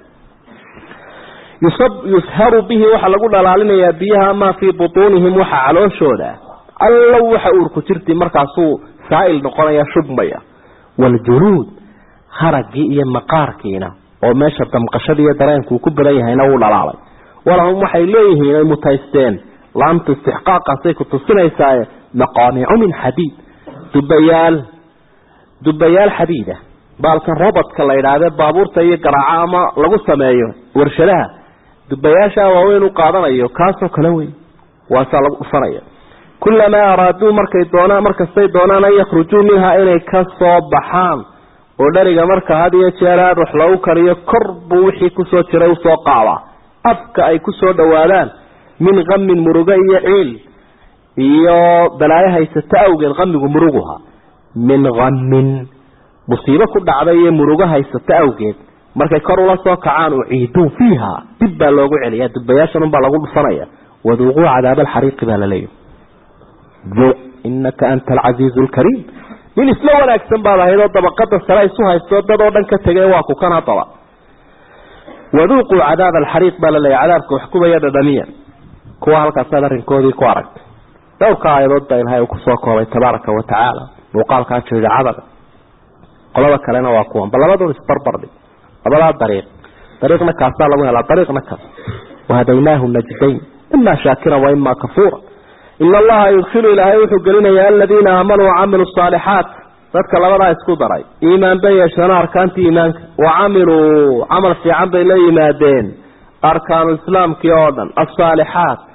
yusharu bihi waxaa lagu dhalaalinayaa biyaha maa fii butuunihim waxa calooshooda allow waxa uurku jirti markaasuu saail noqonaya shubmaya waljuluud haragii iyo maqaarkiina oo meesha damqashada iyo dareenkuu ku badan yahayna wuu dhalaalay walahum waxay leeyihiin ay mutaysteen laamta istixqaaqaasay ku tusinaysaa maqaamicu min xadiid dubayaal dubayaal xadiida baalkan robodka la yidhaahde baabuurta iyo garaaco ama lagu sameeyo warshadaha dubayaashaa waaweyn u qaadanayo kaasoo kale wey waasaa lagu dhufanaya kulamaa araaduu markay doonaan markastay doonaan an yakhrujuu minhaa inay ka soo baxaan oo dheriga marka had iyo jeer aada wax lagu kariyo kor buu wixii kusoo jiray usoo qaadaa afka ay kusoo dhawaadaan min kamin murugo iyo ciil iyo balaayo haysata awgeed kamigu muruguha min kamin musiibo ku dhacday iyo murugo haysata awgeed markay kor ula soo kacaan uciiduu fiiha dib baa loogu celiyaa dubayaashan unbaa lagu dhufanaya waduuquu cadaaba alxariiqi baa laleeyahy duuq inaka anta alcasiizu lkariim nin isla wanaagsan baad ahayd oo dabaqada sare isu haysto dad oo dhan ka tegay waa ku kan hadaba waduuquu cadaaba alxariiq baa laleeyahy cadaabka wax kubaya dhadhamiya kuwa halkaasaad arrinkoodii ku aragtay dhowrka aayadood baa ilahay uu kusoo koobay tabaaraka wa tacaala muuqaalkaa jeedacadaga qolada kalena waa kuwan bal labadood isbarbardhig labadaa dariiq dariiqna kaasaa lagu helaa dariiqna kaas wahadaynaahu najdayn ima shaakiran wa ima kafuura ina allaha yudkilu ilaahay wuxuu gelinayaa aladiina aamanuu wacamiluu saalixaat dadka labadaa isku daray iimaan bay yeeshana arkaantii iimaanka wacamiluu camal fiican bay la yimaadeen arkaanu islaamkii oo dhan asaalixaat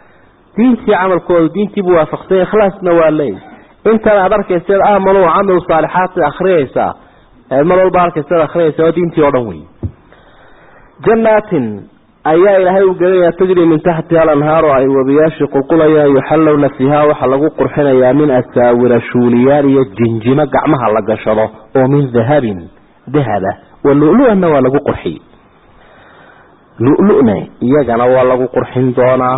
diintii camalkooda diintiibuu waafaqsanya ikhlaasna waa leey intan aad arkayseed aamanu camilu saalixaati akriyaysaa mar walba arkayseed akriyaysa waa diintii oo dhan wey janaatin ayaa ilaahay u gelinayaa tajri min taxtiha alanhaaru ay webiyaashii qulqulayaan yuxallowna fiiha waxaa lagu qurxinayaa min asaawira shuuliyaal iyo jinjimo gacmaha la gashado oo min dahabin dahaba wa lulu-ana waa lagu qurxiyey lulu-na iyagana waa lagu qurxin doonaa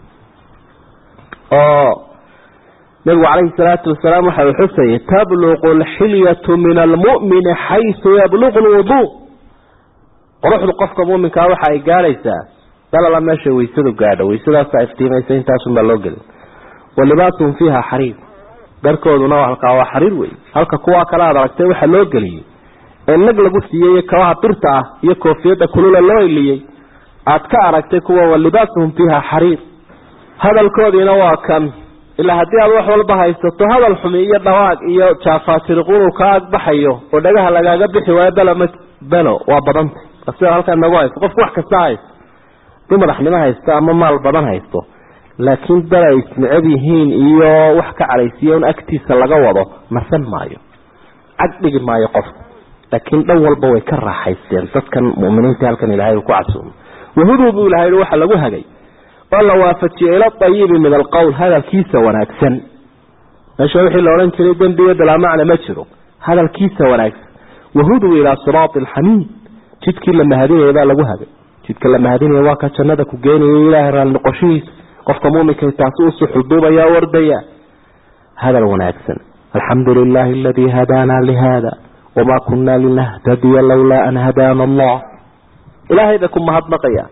oo nabigu calayhi salaatu wasalaam waxa uu xusayay tabluqu alxilyatu min almu'mini xaysu yabluqu lwuduu quruxdu qofka muminkaa waxa ay gaadhaysaa dalala meesha waysadu gaadho waysadaasa iftiimaysa intaasunbaa loo gelin wa libaasuhum fiiha xariir dharkooduna halkaa waa xariir wey halka kuwaa kale aad aragtay waxaa loo geliyey ee nag lagu siiyey kabaha birta ah iyo koofiyadda kulula loo iliyey aad ka aragtay kuwa wa libaasuhum fiiha xariir hadalkoodiina waa kan ilaa haddii aad wax walba haysato hadal xumi iyo dhawaaq iyo jaafaajiriqunu ka agbaxayo oo dhagaha lagaaga bixi waayo beloma belo waa badanta sida halkaa nagu haysto qofku wax kasta haysto hadii madaxnimo haysto ama maal badan haysto laakiin dal ay isnecab yihiin iyo wax ka cadhaysiiya un agtiisa laga wado marsan maayo cag dhigi maayo qofku laakiin dhan walba way ka raaxaysteen dadkan muminiinta halkan ilahay uu ku casuumay wahuduu buu ilahay waxa lagu hagay oo la waafajiyey ila ayibi min alqowl hadalkiisa wanaagsan meesha wixii la odhan jiray dembiga bilaamacna ma jiro hadalkiisa wanaagsan wahuduu ilaa siraati alxamiid jidkii la mahadinaya baa lagu hagay jidka la mahadinaya waa ka jannada ku geenaya ilaahay raali noqoshihiisa qofka muminka taasi usii xuduubaya wardaya hadal wanaagsan alxamdu lilahi aladii hadaana lihada wamaa kunaa linahtadiya lawlaa an hadaana allah ilaahay bay ku mahadnaqayaan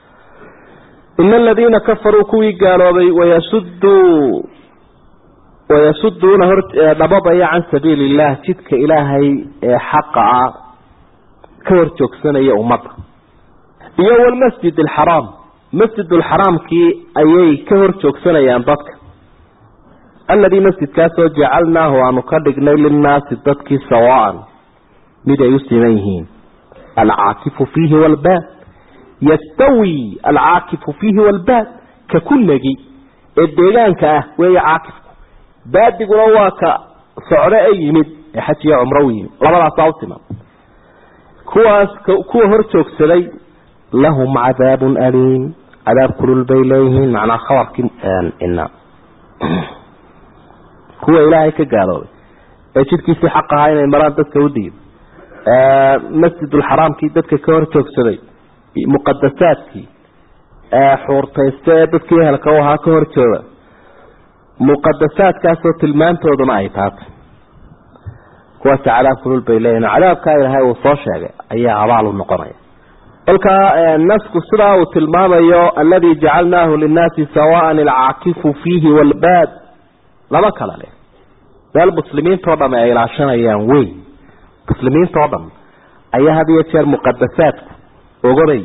ina aladiina kafaruu kuwii gaaloobay wayasuduu wayasuduuna hor dhababaya can sabiili illah jidka ilaahay ee xaqa ah ka hor joogsanaya ummadda iyo walmasjid alxaraam masjid alxaraamkii ayay ka hor joogsanayaan dadka alladii masjidkaasoo jacalnaahu aanu ka dhignay linnaasi dadkii sawaan mid ay u siman yihiin alcaakifu fiihi walbaad yastawi alcaakifu fiihi walbaad ka kunagi ee deegaanka ah weeye caakifku baadiguna waa ka socdo ee yimid ee xaj iyo cumro u yimid labadaasaa u siman kuwaas kuwa hor joogsaday lahum cadaabun aliim cadaab kulul bay leeyihiin macnaa khabarkii ina kuwa ilaahay ka gaaloobay ee jidkiisii xaq ahaa inay maraan dadka u diido masjidulxaraamkii dadka ka hor joogsaday muqadasaadkii xuurtaysta ee dadkii ehelka u ahaa ka hor jooga muqadasaadkaasoo tilmaantooduna ay taatay kuwaasi cadaab kulul bay leeyihin cadaabkaa ilaahay uu soo sheegay ayaa abaal u noqonaya kolkaa nasku sidaa uu tilmaamayo alladii jacalnaahu linnaasi sawaan alcaakifu fiihi walbaad laba kale leh meel muslimiintao dham ay ilaashanayaan wey muslimiintao dhan ayaa had iyo jeer muqadasaadku ogoday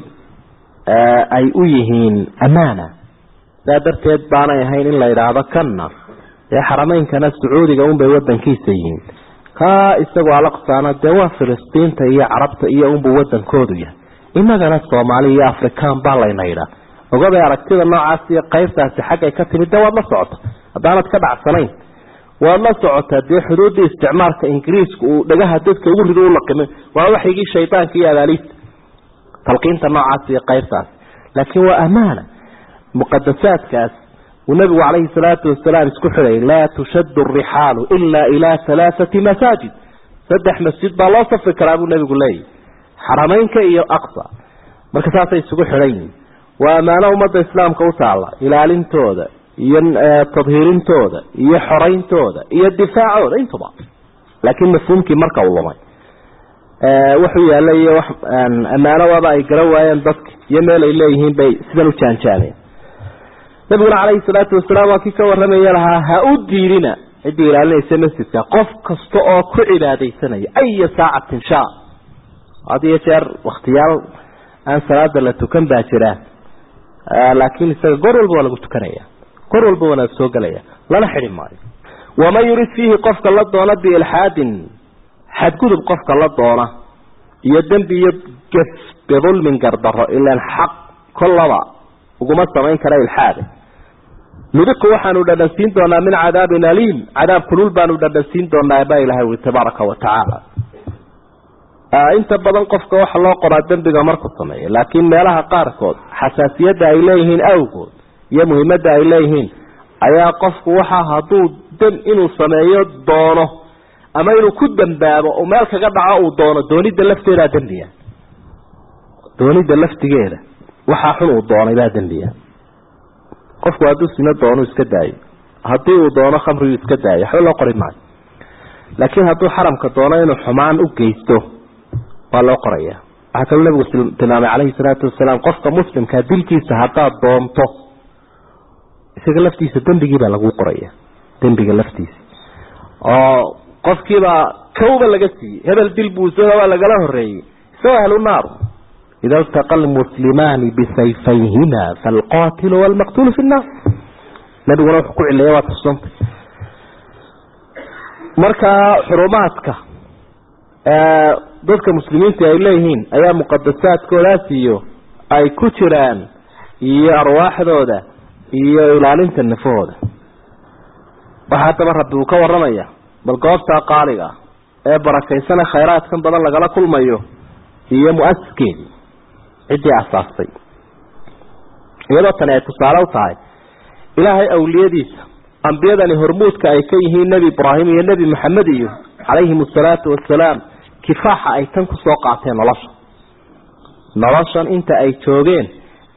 ay u yihiin amaana saa darteed baanay ahayn in la yidhaahdo kanna dee xarameynkana sacuudiga unbay wadankiisa yihiin kaa isagoo alaqsaana dee waa filistiinta iyo carabta iyo unbuu wadankoodu yahay inagana soomaali iyo afrikaan baa layna yidhaa ogaday aragtida noocaas iyo qaybtaasi xaggay ka timid de waad la socota haddaanad ka dhacsanayn waad la socotaa dee xuduuddii isticmaalka ingiriiska uu dhagaha dadka ugu rido u laqimay waa waxygii shaydaanka iyo abaaliista talqiinta noocaas iyo qaybtaas laakiin waa amaana muqadasaadkaas uu nabigu calayhi salaatu wasalaam isku xidhay laa tushaddu arixaalu ilaa ilaa halaathati masaajid saddex masjid baa loo safri karaa buu nabigu leeyahy xarameynka iyo aqsa marka saasay isugu xidhan yihiin waa ammaano ummadda islaamka u taalla ilaalintooda iyo tadhiirintooda iyo xorayntooda iyo difaacooda intuba laakiin mafhuumkii marka uu lumay wuxuu yaalla iyo wax ammaanodaba ay garan waayeen dadka iyo meel ay leeyihiin bay sidan u jaanjaameen nabiguna calayhi salaatu wasalaam waa kii ka warramaya lahaa ha u diidina ciddii ilaalinaysa masjidka qof kasta oo ku cibaadaysanaya aya saacatin shaa had iyo jeer wakhtiyaal aan salaada la tukan baa jira laakiin isaga goor walba waa lagu tukanaya goor walba waana soo gelaya lana xidhi maayo waman yurid fiihi qofka la doona biilxaadin xadgudub qofka la doona iyo dembi iyo gef bidulmin gardaro ilaan xaq kollaba uguma samayn kara ilxaade nudiku waxaanu dhadhansiin doonaa min cadaabin aliim cadaab kulul baanu dhadhansiin doonaa baa ilahay ui tabaaraka wa tacaala inta badan qofka waxa loo qoraa dembiga markuu sameeyo laakiin meelaha qaarkood xasaasiyadda ay leeyihiin awgood iyo muhiimadda ay leeyihiin ayaa qofku waxa hadduu dam inuu sameeyo doono ama inuu ku dambaabo oo meel kaga dhaco uu doono doonida lafteedaa dembiya doonida laftigeeda waxaa xun uu doonay baa dembiya qofku hadduu sino doono iska daayo haddii uu doono khamrigu iska daayo waxba loo qori maayo laakiin hadduu xaramka doono inuu xumaan u geysto waa loo qoraya waxaa kaloo nabigu tilmaamay calayhi salaatu wasalaam qofka muslimkaa dilkiisa haddaad doonto isaga laftiisa dembigii baa lagu qoraya dembiga laftiisa oo qofkiibaa kawba laga siiyey hebel dil buu isagoo lagala horeeyey isagoo ahlu naaru ida ltaqa almuslimaani bisayfayhima falqatilu walmaqtulu fi nnaar nabiguna wuxuu ku cileeya waa tusanta marka xurumaadka dadka muslimiinta ay leeyihiin ayaa muqadasaadkoodaas iyo ay ku jiraan iyo arwaaxdooda iyo ilaalinta nafahooda waxaa haddaba rabbi uu ka waramaya bal goobtaa qaaliga ee barakaysana khayraadkan badan lagala kulmayo iyo mu-asiskeedii ciddii asaastay iyadoo tani ay tusaale u tahay ilaahay awliyadiisa ambiyadani hormuudka ay ka yihiin nebi ibraahim iyo nebi maxamed iyo calayhim asalaatu wasalaam kifaaxa ay tan kusoo qaateen nolosha noloshan inta ay joogeen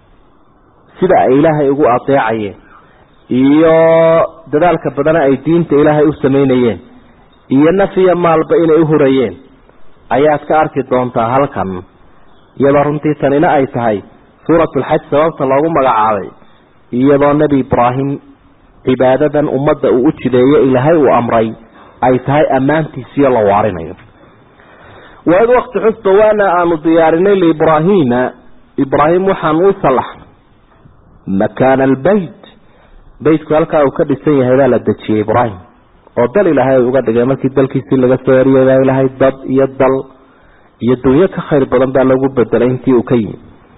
sida ay ilaahay ugu adeecayeen iyo dadaalka badana ay diinta ilaahay u samaynayeen iyo naf iyo maalba inay uhurayeen ayaad ka arki doontaa halkan iyadoo runtii tanina ay tahay suuratulxaj sababta loogu magacaabay iyadoo nebi ibraahim cibaadadan ummadda uu u jideeyo ilaahay uu amray ay tahay ammaantiisiyo la waarinayo waid wakti xusba waana aanu diyaarinay liibraahiima ibraahim waxaanu u salaxnay makaana albeyt beytku halkaa uu ka dhisan yahay baa la dejiyey ibraahim oo dal ilaahay ay uga dhigay markii dalkiisii laga soo eriyay baa ilaahay dad iyo dal iyo dunyo ka khayr badan baa lagu bedelay intii uu ka yimi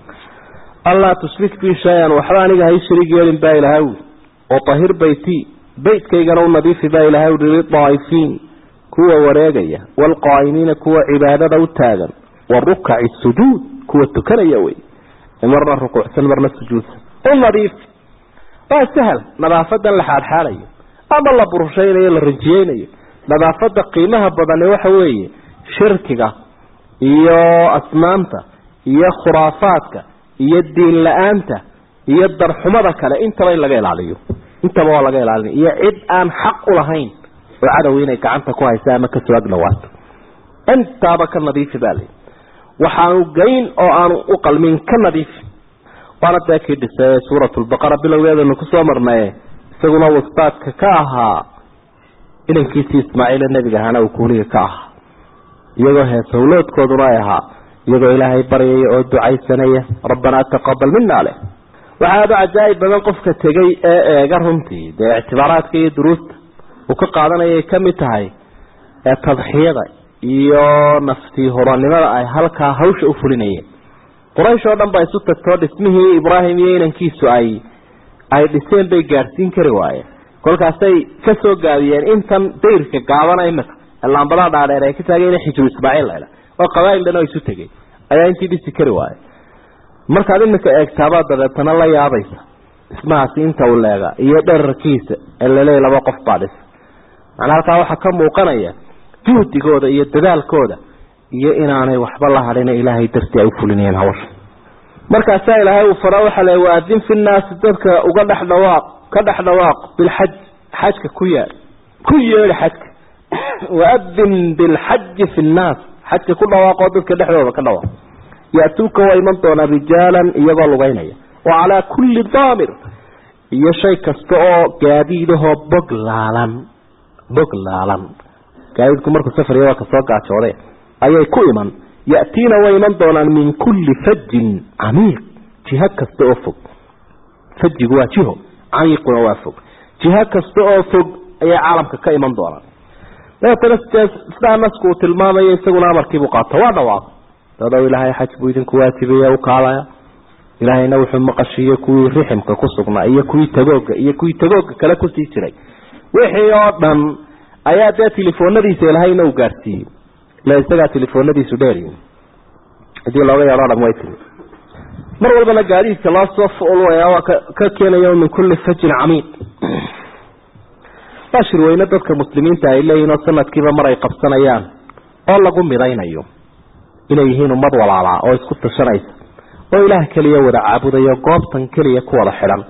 allaa tushrik bi shay-an waxba aniga hay shariig yeelin baa ilaahay ui oo tahir beyti beytkaygana u nadiifi baa ilaahay ui lidaa'ifiin kuwa wareegaya waalqaa'imiina kuwa cibaadada u taagan warukaci sujuud kuwa tukanaya wey marna rukuucsan marna sujuudsan u nadiif waa sahal nadaafadan la xaadxaadayo ama la burushaynayo la rinjiyeynayo nadaafada qiimaha badani waxa weeye shirkiga iyo asnaamta iyo khuraafaadka iyo diin la-aanta iyo darxumada kale intaba in laga ilaaliyo intaba waa laga ilaalinaya iyo cid aan xaq u lahayn oo cadow inay gacanta ku haysa ama kasoo agnawaato intaaba ka nadiifi baa lii waxaanu geyn oo aanu u qalmin ka nadiifi waana dee kii dhisay suuratulbaqara bilowgeedanu kusoo marnaye isaguna wastaadka ka ahaa inankiisii ismaaciile nebiga ahaana uu kuuliga ka ahaa iyagoo hees hawloodkooduna ay ahaa iyagoo ilaahay baryaya oo ducaysanaya rabbanaa taqabal mina leh waxaa aada cajaa'ib badan qofka tegay ee eega runtii dee ictibaaraadka iyo duruusta uu ka qaadanayay ka mid tahay ee tadxiyada iyo naftii horanimada ay halkaa hawsha u fulinayeen quraysh oo dhan baa isu tagtoo dhismihii ibraahim iyo inankiisu ay ay dhiseen bay gaadhsiin kari waayeen kolkaasay ka soo gaabiyeen intan dayrka gaabana imika laambadaha dhaadheer ay ka taageen xijru ismaaciil ladha oo qabaa'il dhan oo isu tegey ayaa intii dhisi kari waayey markaad imika eegtaabaa dabeetana la yaabaysa dhismahaasi inta uu leega iyo dherarkiisa ee laleey laba qof baa dhisa macnaa halkaa waxaa ka muuqanaya juhdigooda iyo dadaalkooda iyo inaanay waxba la hadhina ilaahay dartii ay u fulinayeen hawsha markaasaa ilaahay uu fara waxaa le waadin fi nnaasi dadka uga dhex dhawaaq ka dhex dhawaaq bilxaj xajka ku yaa ku yeedhi xajka waadin bilxaji fi nnaas xajka ku dhawaaqoo dadka dhexdooda ka dhawaaq ya-tuuka waa iman doonaa rijaalan iyagoo lugeynaya wa calaa kulli daamir iyo shay kasta oo gaadiidahoo bog laalan bog laalan gaadiidku markuu safariya waa kasoo gaajooday ayay ku iman ya'tiina way iman doonaan min kulli fajin camiiq jiho kasta oo fog fajigu waa jiho camiiquna waa fog jiho kasta oo fog ayay caalamka ka iman doonaan dabeetana sidaa nasku uu tilmaamayo isaguna amarkiibuu qaato waa dhawaaq dadow ilaahay xaj buu idinku waajibaya u kaalaya ilaahayna wuxuu maqashiiyey kuwii riximka ku sugnaa iyo kuwii tagooga iyo kuwii tagooga kale kusii jiray wixii oo dhan ayaa dee telefoonadiisa ilahayna uu gaadhsiiyey ila isagaa telefoonadiisu dheeriy hadii looga yeedho dham way timi mar walbana gaadiidka loo soo fulaya waa ka keenaya min kulli fajin camiiq waa shirweyne dadka muslimiinta ay leeyihin oo sanadkiiba mar ay qabsanayaan oo lagu midaynayo inay yihiin ummad walaalaa oo isku tashanaysa oo ilaah keliya wada caabudayo goobtan keliya ku wada xidhan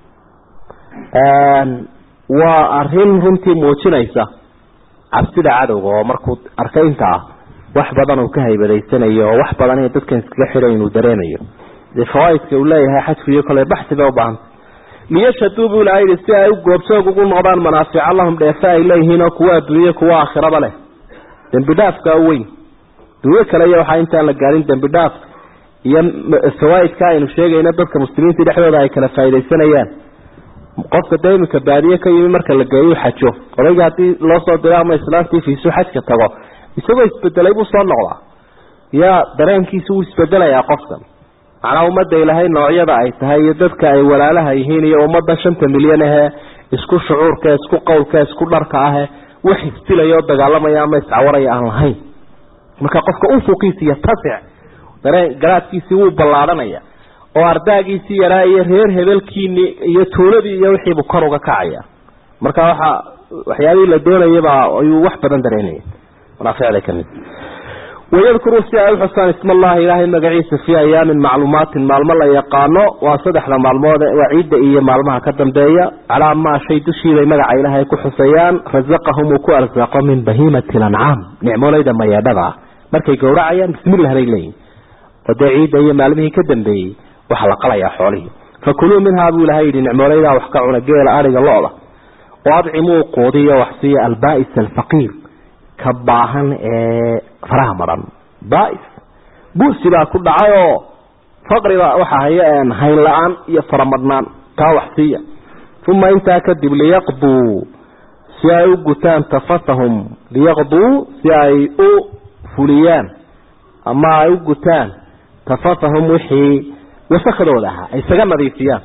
waa arin runtii muujinaysa cabsida cadowga oo markuu arkay intaa wax badan uu ka haybadaysanayo oo wax badan in dadkan iskaga xidhan inuu dareemayo dee fawaaidka uu leeyahay xajku iyo kole baxsi bay ubaahan liyashhaduu buu ilaha yidhi si ay u goobjoog ugu noqdaan manaafica lahum dheefe ay leeyihiin oo kuwa adduunye kuwa aakhiraba leh dembi dhaafka weyn dunyo kale iyo waxaa intaan la gaarin dembi dhaaf iyo fawaaidka aynu sheegayna dadka muslimiinta dhexdooda ay kala faaidaysanayaan qofka dee iminka baadiye ka yimi marka la geeyo xajo odayga haddii loo soo diro ama islaantii fiisu xajka tago isagoo isbedelay buu soo noqdaa yaa dareenkiisa wuu isbedelayaa qofkan macnaa ummadda ilaahay noocyada ay tahay iyo dadka ay walaalaha yihiin iyo ummadda shanta milyan ahee isku shucuurka isku qowlka isku dharka ahe wax isdilaya oo dagaalamaya ama iscawaraya aan lahayn marka qofka ufuqiisi iyo tasic dareen garaadkiisii wuu ballaadhanaya oo ardaagiisii yaraa iyo reer hebelkiini iyo tuuladii iyo wixiibuu kor uga kacaya marka waxa waxyaabihii la doonayaba ayuu wax badan dareemaya manaaficda kamid wayadkuruu si ay uxusaan isma allahi ilaahay magaciisa fii ayaamin macluumaatin maalmo la yaqaano waa saddexda maalmood waa ciidda iyo maalmaha ka dambeeya calaa maa shay dushiibay magaca ilaahay ku xuseeyaan rasaqahum uu ku arsaaqo min bahiimati lancaam nicmoolayda mayeedhada ah markay gowracayaan bismillah bay leeyihin oo dee ciidda iyo maalmihii ka dambeeyey waxaa la qalayaa xoolihii fakuluu minhaa buu ilahay yidhi nicmoolaydaa wax ka cuna geela ariga lo-da oo adcimuu quudiyo waxsiiya alba'is alfaqiir ka baahan ee faraha maran bais buusi baa ku dhacay oo faqriba waxa haya hayn la-aan iyo faramadhnaan kaa wax siiya uma intaa kadib liyaqduu si ay u gutaan tafatahum liyaqduu si ay u fuliyaan ama ay u gutaan tafatahum wixii wasakhdooda ahaa ay isaga nadiifiyaan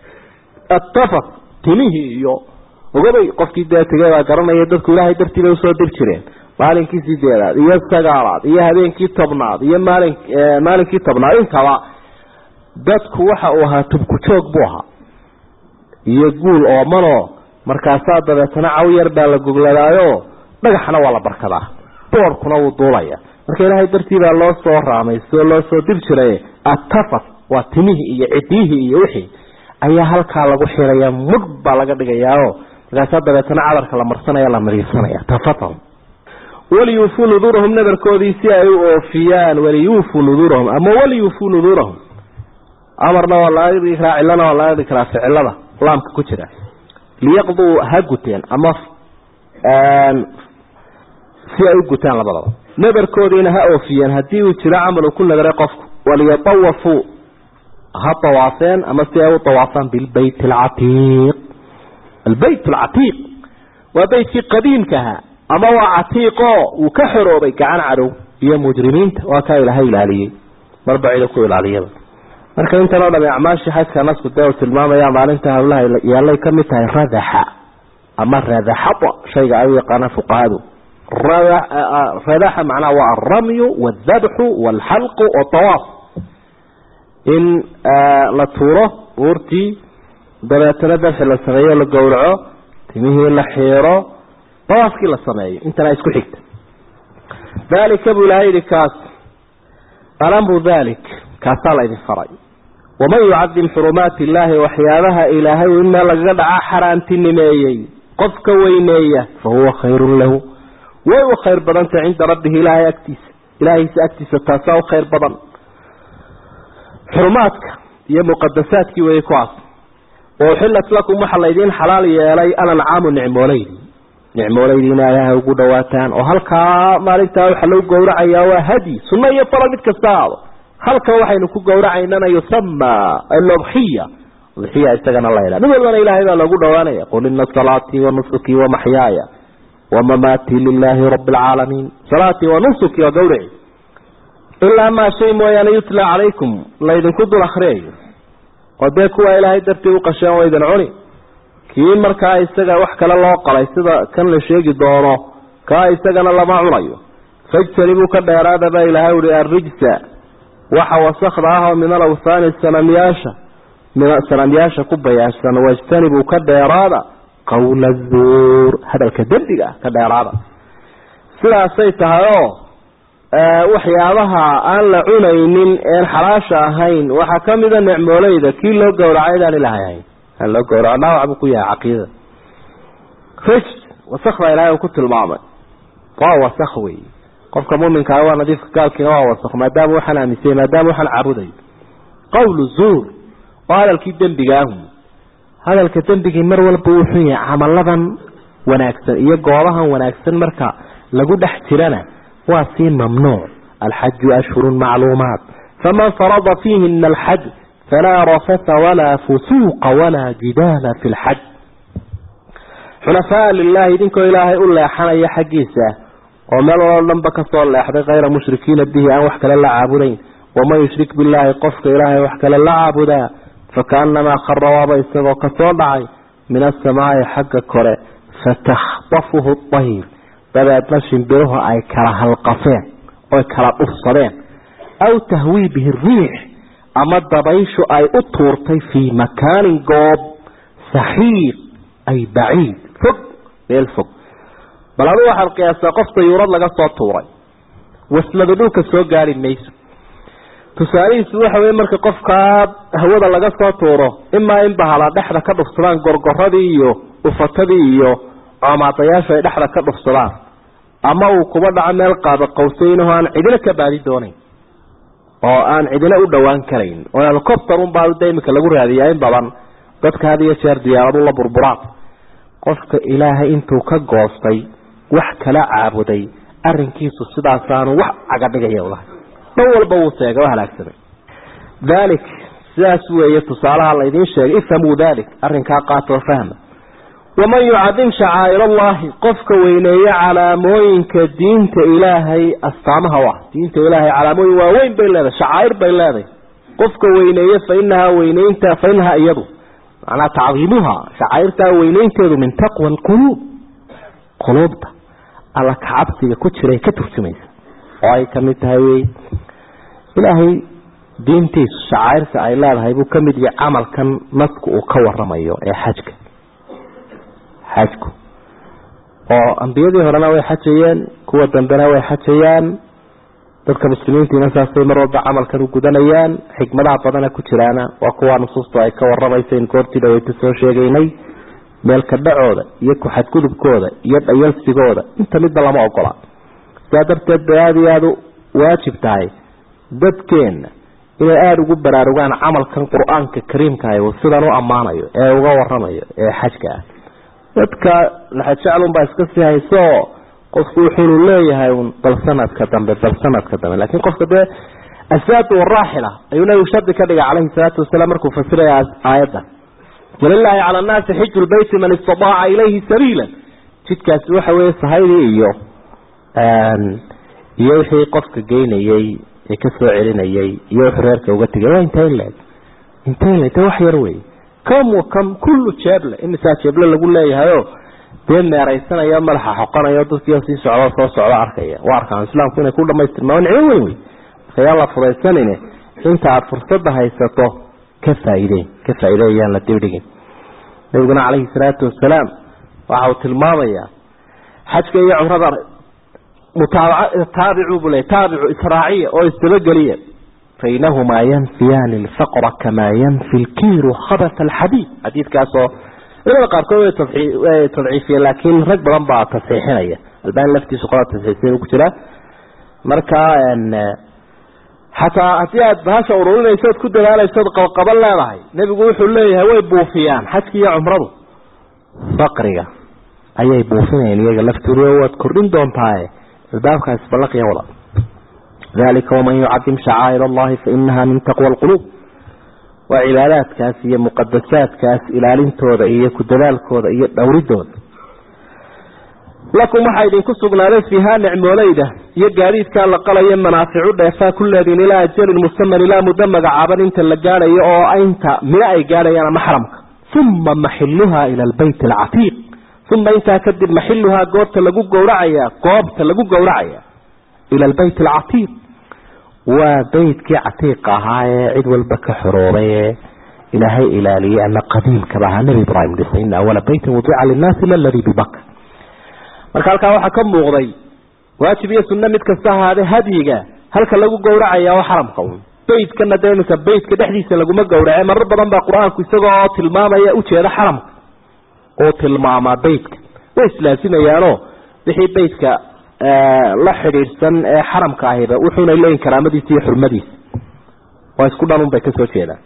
atafat timihii iyo ogabay qofkii dee tegay baa garanaya dadku ilaahay dartii bay usoo dir jireen maalinkii sideedaad iyo sagaalaad iyo habeenkii tobnaad iyo maalin maalinkii tobnaad intaba dadku waxa uu ahaa tubku joog buu ahaa iyo guul oomanoo markaasaa dabeetana caw yar baa la gogladaayo dhagaxna waa la barkadaa boorkuna wuu duulaya marka ilaahay dartii baa loo soo raamayso loo soo dir jiray atafat waa timihii iyo cidiyihii iyo wixii ayaa halkaa lagu xiraya mudh baa laga dhigayaao markaasaa dabeetana cadarka la marsanaya la mariirsanaya tafatahum waliyuufuu nuduurahum nadarkoodii si ay u oofiyaan waliyuufuu nuduurahum ama waliyuufuu nuduurahum amarna waa laga dhigi karaa cilana waa laga dhigi karaa ficilada laamka ku jira liyaqduu ha guteen ama si ay u gutaan labadaba nadarkoodiina ha oofiyeen haddii uu jiro camal uu ku nadaray qofku waliyatawafuu ha tawaafeen ama si ay u tawaafaan bilbayt alcatiiq albayt alcatiiq waa beytkii qadiimka ahaa ama waa catiiqoo uu ka xoroobay gacan cadow iyo mujrimiinta waa kaa ilaahay ilaaliyey marba cido ku ilaaliyaba marka intan oo dhami acmaashii xajka nasku dee uu tilmaamaya maalinta hawlaha yaallay ka mid tahay radaxa ama radaxada shayga ay u yaqaanaan fuqahadu radaxa macnaha waa alramyu waaldabxu waalxalqu watawaaf in la tuuro uurtii dabeetana dabxi la sameeyo la gowraco timihii la xiiro dawaafkii la sameeyo intana isku xigta dalika buu ilahay yihi kaas alamru dalik kaasaa la idin faray waman yucadim xurumaati illaahi waxyaabaha ilaahay in meel lagaga dhacaa xaraantinimeeyey qofka weyneeya fa huwa khayrun lahu way u khayr badantah cinda rabbihi ilaahay agtiisa ilaahaysa agtiisa taasaa u khayr badan xurumaadka iyo muqadasaadkii weeye kuwaas wa uxilat lakum waxaa laydiin xalaal yeelay alancaamu nicmooleydi nicmooleydiina ilaahay ugu dhawaataan oo halkaa maalintaa waxaa lagu gowracayaa waa hadi sunno iyo faral mid kasta aado halkan waxaynu ku gowracaynana yusama aludxiya udxiya isagana la ydha mid walbana ilaahay baa loogu dhawaanaya qul ina salaatii wa nusukii wa maxyaaya wa mamaatii lilaahi rabi alcaalamiin salaatii wa nusukii waa gawraci ilaa maa shay mooyaane yutla calaykum laydinku dul akriyayo oo dee kuwa ilaahay dartii u qasheen waa idin cuni kii markaa isaga wax kale loo qalay sida kan la sheegi doono kaa isagana lama cunayo fajtanibuu ka dheeraada baa ilaahay uhi arrijsa waxa wasakda ah oo min alawhaani sanamyaasha sanamyaasha ku bayaashsan wajtanibuu ka dheeraada qawla zuur hadalka dembiga ah ka dheeraada sidaasay tahay oo waxyaabaha aan la cunaynin een xalaasha ahayn waxaa kamida necmooleyda kii loo gowracay daan ilahay ahayn aan loo gowraco dhaawac buu ku yahay caqiidada rij wasakda ilahay uu ku tilmaamay waa wasak wey qofka muminkaa waa nadiifka gaalkiina waa wasak maadaama waxaan aaminsay maadaama waxaan caabudayo qawlu zuur oo hadalkii dembiga ahu hadalka dembigii mar walba wuxuu yahay camaladan wanaagsan iyo goobahan wanaagsan marka lagu dhex jirana waa sii mamnuuc alxaju ashhurun macluumaat faman farada fiihina alxaj falaa rafata walaa fusuuqa walaa jidaala fi lxaj xunafaa lilahi idinkoo ilaahay u leexanaya xaggiisa oo meel waloo dhanba kasoo leexday kayra mushrikiina bihi aan wax kale la caabudayn waman yushrik billaahi qofka ilaahay wax kale la caabudaa fakaanamaa khara waaba isagoo kasoo dhacay min asamaai xagga kore fatakhtafuhu ayr dabeedna shimbiruhu ay kala halqafeen oy kala dhufsadeen aw tahwii bihi riix ama dabayshu ay u tuurtay fii makaanin goob saxiiq ay baciid fog meel fog bal adu waxaad qiyaasaa qof dayuurad laga soo tuuray waslada dhulka soo gaari mayso tusaalihiisu waxa wey marka qofkaa hawada laga soo tuuro imaa in bahala dhexda ka dhufsadaan gorgoradii iyo ufatadii iyo coomaadayaashu ay dhexda ka dhufsadaan ama uu kuba dhaco meel qaada qawsaynaho aan cidina ka baadi doonayn oo aan cidina u dhowaan karayn oo helicopter unbaa da imika lagu raadiyaa in badan dadka had iyo jeer diyaaradu la burburaan qofka ilaahay intuu ka goostay wax kala caabuday arinkiisu sidaasaanu wax cagadhigaya lahay dhan walba wuu seega o halaagsamay dalik sidaas weeye tusaalaha laydin sheegay ifhamuu dalik arrinkaa qaatoo fahma waman yucadim shacaa'ir allahi qofka weyneeye calaamooyinka diinta ilaahay astaamaha u ah diinta ilaahay calaamooyin waaweyn bay leedahay shacaa'ir bay leedahay qofka weyneeye fa inahaa weyneynta fa inahaa iyadu macnaa tacdiimuha shacaa'irtaa weyneynteedu min taqwa alquluub quluubta alla kacabsiga ku jiray ka turjumaysa oo ay kamid tahay wey ilaahay diintiisu shacaa'irta ay leedahay buu kamid yahay camalkan nasku uu ka waramayo ee xajka xajku oo ambiyadii horena way xajayeen kuwa dambena way xajayaan dadka muslimiintiina saasay mar walba camalkan u gudanayaan xikmadaha badana ku jiraana waa kuwa nusuustu ay ka waramaysa in goortii dhaweyta soo sheegaynay meelka dhacooda iyo ku-xadgudubkooda iyo dhayalsigooda inta midba lama ogola sidaa darteed bay aada iyo aada waajib tahay dadkeenna inay aada ugu baraarugaan camalkan qur-aanka kariimkaah uu sidan u ammaanayo ee uga waramayo ee xajka ah dadka laxajeclunbaa iska sii hayso qofku wuxuunu leeyahay un bal sanadka dambe bal sanadka dambe laakiin qofka dee asaadu waraaxila ayuu nabigu shardi ka dhigay calayhi salaatu wasalaam markuu fasiraya aayaddan walilaahi cala annaasi xiju lbeyti man istadaaca ilayhi sabiila jidkaasi waxa weeye sahaydii iyo iyo wixii qofka geynayey ee ka soo celinayay iyo wuxuu reerka uga tegay waa intayn leeg intayn leeg wax yar wey kam wa kam kullu jeeble imisaa jeeble lagu leeyahayo dee meeraysanayo madaxa xoqanayo dadkiio sii socdo soo socdo arkaya waa arkaan islaamku inay ku dhamaystirma waa nicmo weyn wey marka yaan la fudaysanine inta aada fursadda haysato ka faa'iideyn ka faa'iidey yaan la dibdhigin nabiguna calayhi salaatu wasalaam waxa uu tilmaamayaa xajka iyo cumrada mutaabaca taabicu buu leey taabicu israaciya oo isdabageliya fainahumaa yanfiyaani alfaqra kamaa yanfi lkiiru khabat alxadiid xadiidkaasoo culamada qaarkood way tadciifiyeen laakiin rag badan baa tasxiixinaya albani laftiisu qola tasxiixsan ku jiraa marka xataa haddii aad bahasha ururinayso od ku dadaalayso od qabqaban leedahay nebigu wuxuu leeyahay way buufiyaan xajki iyo cumradu faqriga ayay buufinayaan iyaga laftooda waad kordhin doontaaye albaabkaas ballaqiya wada dalika waman yucadim shacaa'ir allahi fainaha min taqwa alquluub waa cibaadaadkaas iyo muqadasaadkaas ilaalintooda iyo ku dadaalkooda iyo dhowridooda lakum waxaa idinku sugnaaday fiihaa nicmoolayda iyo gaadiidkaa la qalayo manaaficu dheefaa ku leediin ilaa ajalin musaman ilaa muddo magacaaban inta la gaadhayo oo inta mino ay gaadhayaan ama xaramka uma maxiluhaa ila albayt alcatiiq uma intaa kadib maxiluhaa goobta lagu gowracaya goobta lagu gowracaya ila albayt alcatiiq waa beytkii catiiqa ahaa ee cid walba ka xoroobay ee ilaahay ilaaliyey ama qadiimkaba ahaa nebi ibraahim dhisay ina awala beytin wudica linnaasi laladii bibaka marka halkaa waxaa ka muuqday waajib iyo sunno mid kasta ahaadee hadyiga halka lagu gowracaya oo xaramka un beytkana dee iminka beytka dhexdiisa laguma gowrace marar badan baa qur-aanku isagoo tilmaamaya ujeeda xaramka oo tilmaamaa beytka way islaasimayaanoo wixii beytka la xidhiidhsan ee xaramka ahiba wuxuuna leeyihin karaamadiisa iyo xurmadiisa waa isku dhanun bay kasoo jeedaan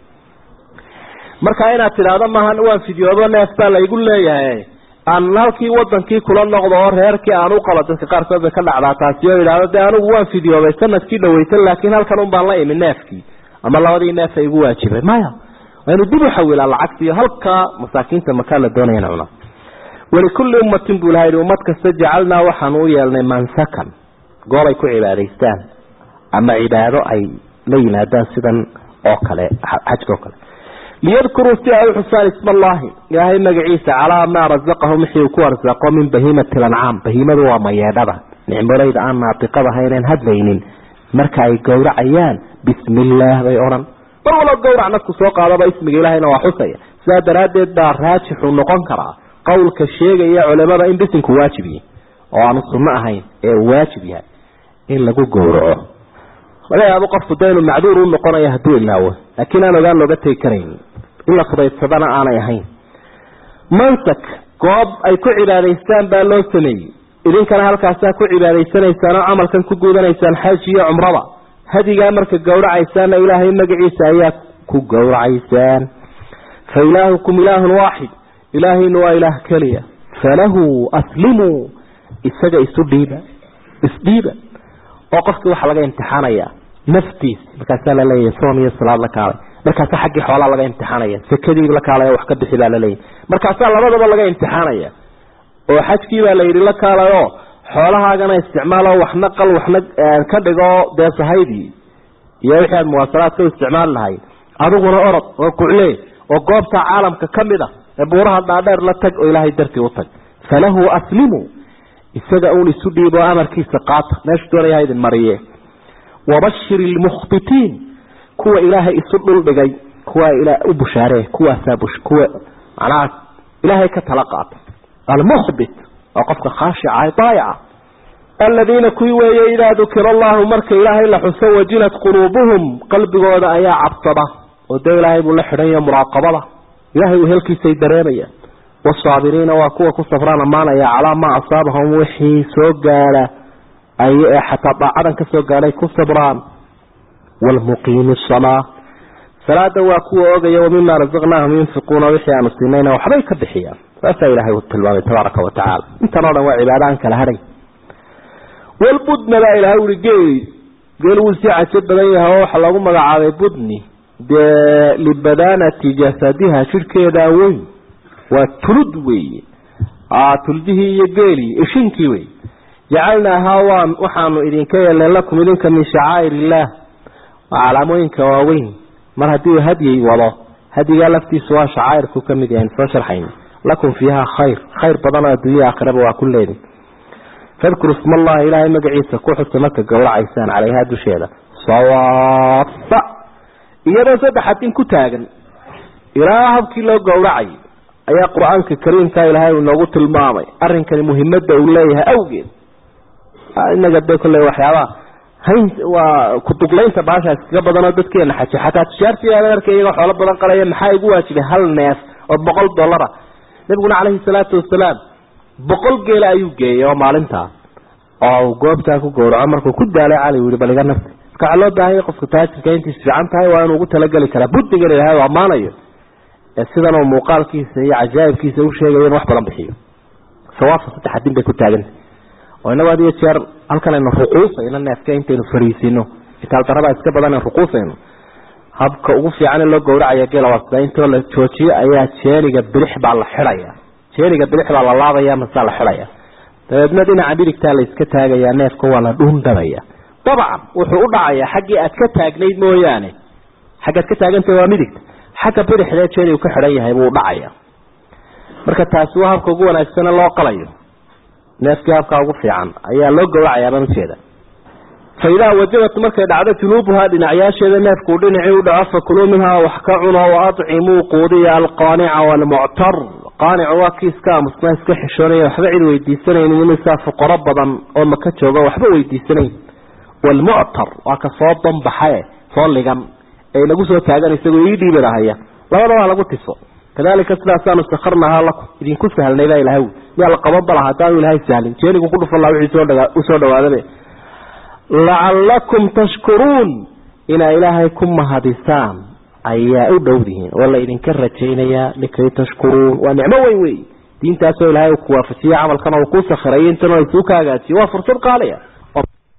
marka inaad tidhaahdo maaha waan fidyoodo neef baa laygu leeyahay aan halkii wadankii kula noqdo oo reerkii aan u qabo dadka qaarkood bay ka dhacdaa taasi oo idhaahdo dee anigu waan fidyooday sanadkii dhaweysan laakiin halkan un baan la imi neefkii ama labadii neef ay igu waajibay maya waa inu dib u xawilaa lacagtiiyo halkaa masaakiinta makaa la doonaya in cunaa walikulli ummatin buu ilaha yidhi ummad kasta jacalnaa waxaanu u yeelnay mansakan goob ay ku cibaadaystaan ama cibaado ay la yimaadaan sidan oo kale xajka oo kale liyadkuruu si ay uxusaan isma allahi ilaahay magaciisa calaa maa razaqahum wixii uu ku arsaaqo min bahiimati lancaam bahiimadu waa mayeedhada nicmolayda aan naatiqad ahayneen hadlaynin marka ay gowracayaan bismi illaah bay odhan mar walba gowrac nadku soo qaadaba ismiga ilahayna waa xusaya sidaa daraaddeed baa raajixu noqon karaa qowlka sheegaya culimada in bisinku waajib yahay oo aanu sunno ahayn ee uu waajib yahay in lagu gowraco laga yaabo qofku de inuu macduur u noqonayo hadduu ilaawo laakiin aan ogaan looga tegi karayn in la fudaydsadana aanay ahayn mansak goob ay ku cibaadaystaan baa loo sameeyey idinkana halkaasaa ku cibaadaysanaysaan oo camalkan ku guudanaysaan xaj iyo cumrada hadigaa marka gowracaysaanna ilaahay magaciisa ayaa ku gowracaysaan fa ilaahukum ilaahun waaxid ilaahayna waa ilaah keliya falahu aslimuu isaga isu dhiiba isdhiiba oo qofkii waxaa laga imtixaanaya naftiisa markaasaa laleeyahay soom iyo salaad la kaalay markaasaa xaggii xoolaa laga imtixaanaya sakadii la kaalay wax ka bixi baa laleeyahay markaasaa labadaba laga imtixaanaya oo xajkii baa la yidhi la kaalayo xoolahaagana isticmaalo waxna qal waxna ka dhigo dee sahaydii iyo wixii aad muwaasalaadka u isticmaali lahayd adiguna orod oo kucle oo goobta caalamka ka mid a ee buuraha dhaadheer la tag oo ilaahay dartii u tag falahu aslimu isaga uun isu dhiibo amarkiisa qaata meeshu doonaya idin mariye wabashir ilmukhbitiin kuwa ilaahay isu dhuldhigay kuwa u bushaaree kuwaasaa kuwa macnaha ilaahay ka tala qaata almukhbit waa qofka khaashica daayaca aladiina kuwii weeye idaa dukira allahu marka ilaahay la xuso wajilat quluubuhum qalbigooda ayaa cabsada oo dee ilaahay buu la xidhanya muraaqabada ilahay uu helkiisay dareemaya wasaabiriina waa kuwa ku safraan ammaanaya calaa maa asaabahum wixii soo gaadha ay xataa daacadan ka soo gaadhay ku sabraan waalmuqiimi asalaa salaada waa kuwa ogaya wamima razaqnaahum yunfiquuna wixii aanu siinayna waxbay ka bixiyaan saasaa ilahay uu tilmaamay tabaaraka wa tacaala intan o dhan waa cibaado aan kala hadhay walbudna baa ilahay ui geeli geel wuu sii cajo badan yahay oo waxaa loogu magacaabay budni dee libadaanati jasadiha jidhkeedaa weyn waa tulud weeye tuldihii iyo geelii ishinkii wey jacalnaahaa waa waxaanu idinka yeelnay lakum idinka min shacaa'ir illaah waa calaamooyinka waaweyn mar haddii uu hadyay wado hadyigaa laftiisu waa shacaa'irku ka mid yahay soo sharxayna lakum fiiha khayr khayr badanoo adduunya aakhiraba waa ku leedin fadkuru isma allahi ilaahay magaciisa ku xusa marka gowracaysaan calayhaa dusheeda sawaaba iyadoo saddex adin ku taagan ilaa habkii loo gowracay ayaa qur-aanka kariimka ilaahay uu inoogu tilmaamay arrinkani muhimadda uu leeyahay awgeed inaga de kolley waxyaabaha hayn waa kuduglaynta baasha iskaga badanoo dadkeena xaji xataa tijaartii adeerka iyagoo xoolo badan qalaya maxaa igu waajibay hal neef oo boqol dollara nabiguna caleyhi salaatu wasalaam boqol geela ayuu geeyay oo maalintaa oo goobtaa ku gowraco markuu ku daalay cali u yihi bal iga nafti marka waxaa loo baahanya qofka taajirka intiis fiican tahay waa inuu ugu talageli karaa buddigan ilahay u ammaanayo ee sidan uu muuqaalkiisa iyo cajaa'ibkiisa u sheegayo in wax badan bixiyo sawaabka saddex adin bay ku taagantay oo inagu had iyo jeer halkan aynu ruquusayno neefka intaynu fariisino itaaldarada iska badan ruquusayno habka ugu fiican in loo gowracaya geela waa sida intoo la joojiyo ayaa jeeniga bidix baa la xidhaya jeeniga bidix baa la laabaya masaa la xidhaya dabeedna dhinaca midigtaa la iska taagayaa neefka waa la dhuundabaya dabcan wuxuu u dhacayaa xaggii aad ka taagnayd mooyaane xaggaad ka taagantah waa midigta xagga bidixdee jeeni uu ka xidhan yahay buu dhacaya marka taasi waa habka ugu wanaagsane loo qalayo neefkii habkaa ugu fiican ayaa loo gawracayaa baan ujeeda fa idaa wajabat markay dhacdo junuubuhaa dhinacyaasheeda neefkuu dhinacii u dhaco fakuluu minhaa wax ka cuno wa acimuu quudiya alqaanica waalmuctar qaanicu waa kii iska aamusnaa iska xishoonaya waxba cid weydiisanaynin imisaa fuqaro badan oo maka jooga waxba weydiisanayn waalmuctar waa ka soo danbaxae soo ligan ee inagu soo taagan isagoo ii dhiibi lahaya labada waa lagu tiso kadalika sidaasaanu sakarnahaa lakum idinku sahlnay baa ilahay miyaa la qaban balaha haddaanu ilahay sahlin jeenigu ku dhufan laha wixii usoo dhawaadabe lacalakum tashkuruun inaa ilaahay ku mahadisaan ayaa u dhowdihiin oo la idinka rajaynayaa likay tashkuruun waa nicmo weyn wey diintaasoo ilaahay uu ku waafajiye camalkan uu ku sakhiray intana isuu ka hagaajiye waa fursad qaaliya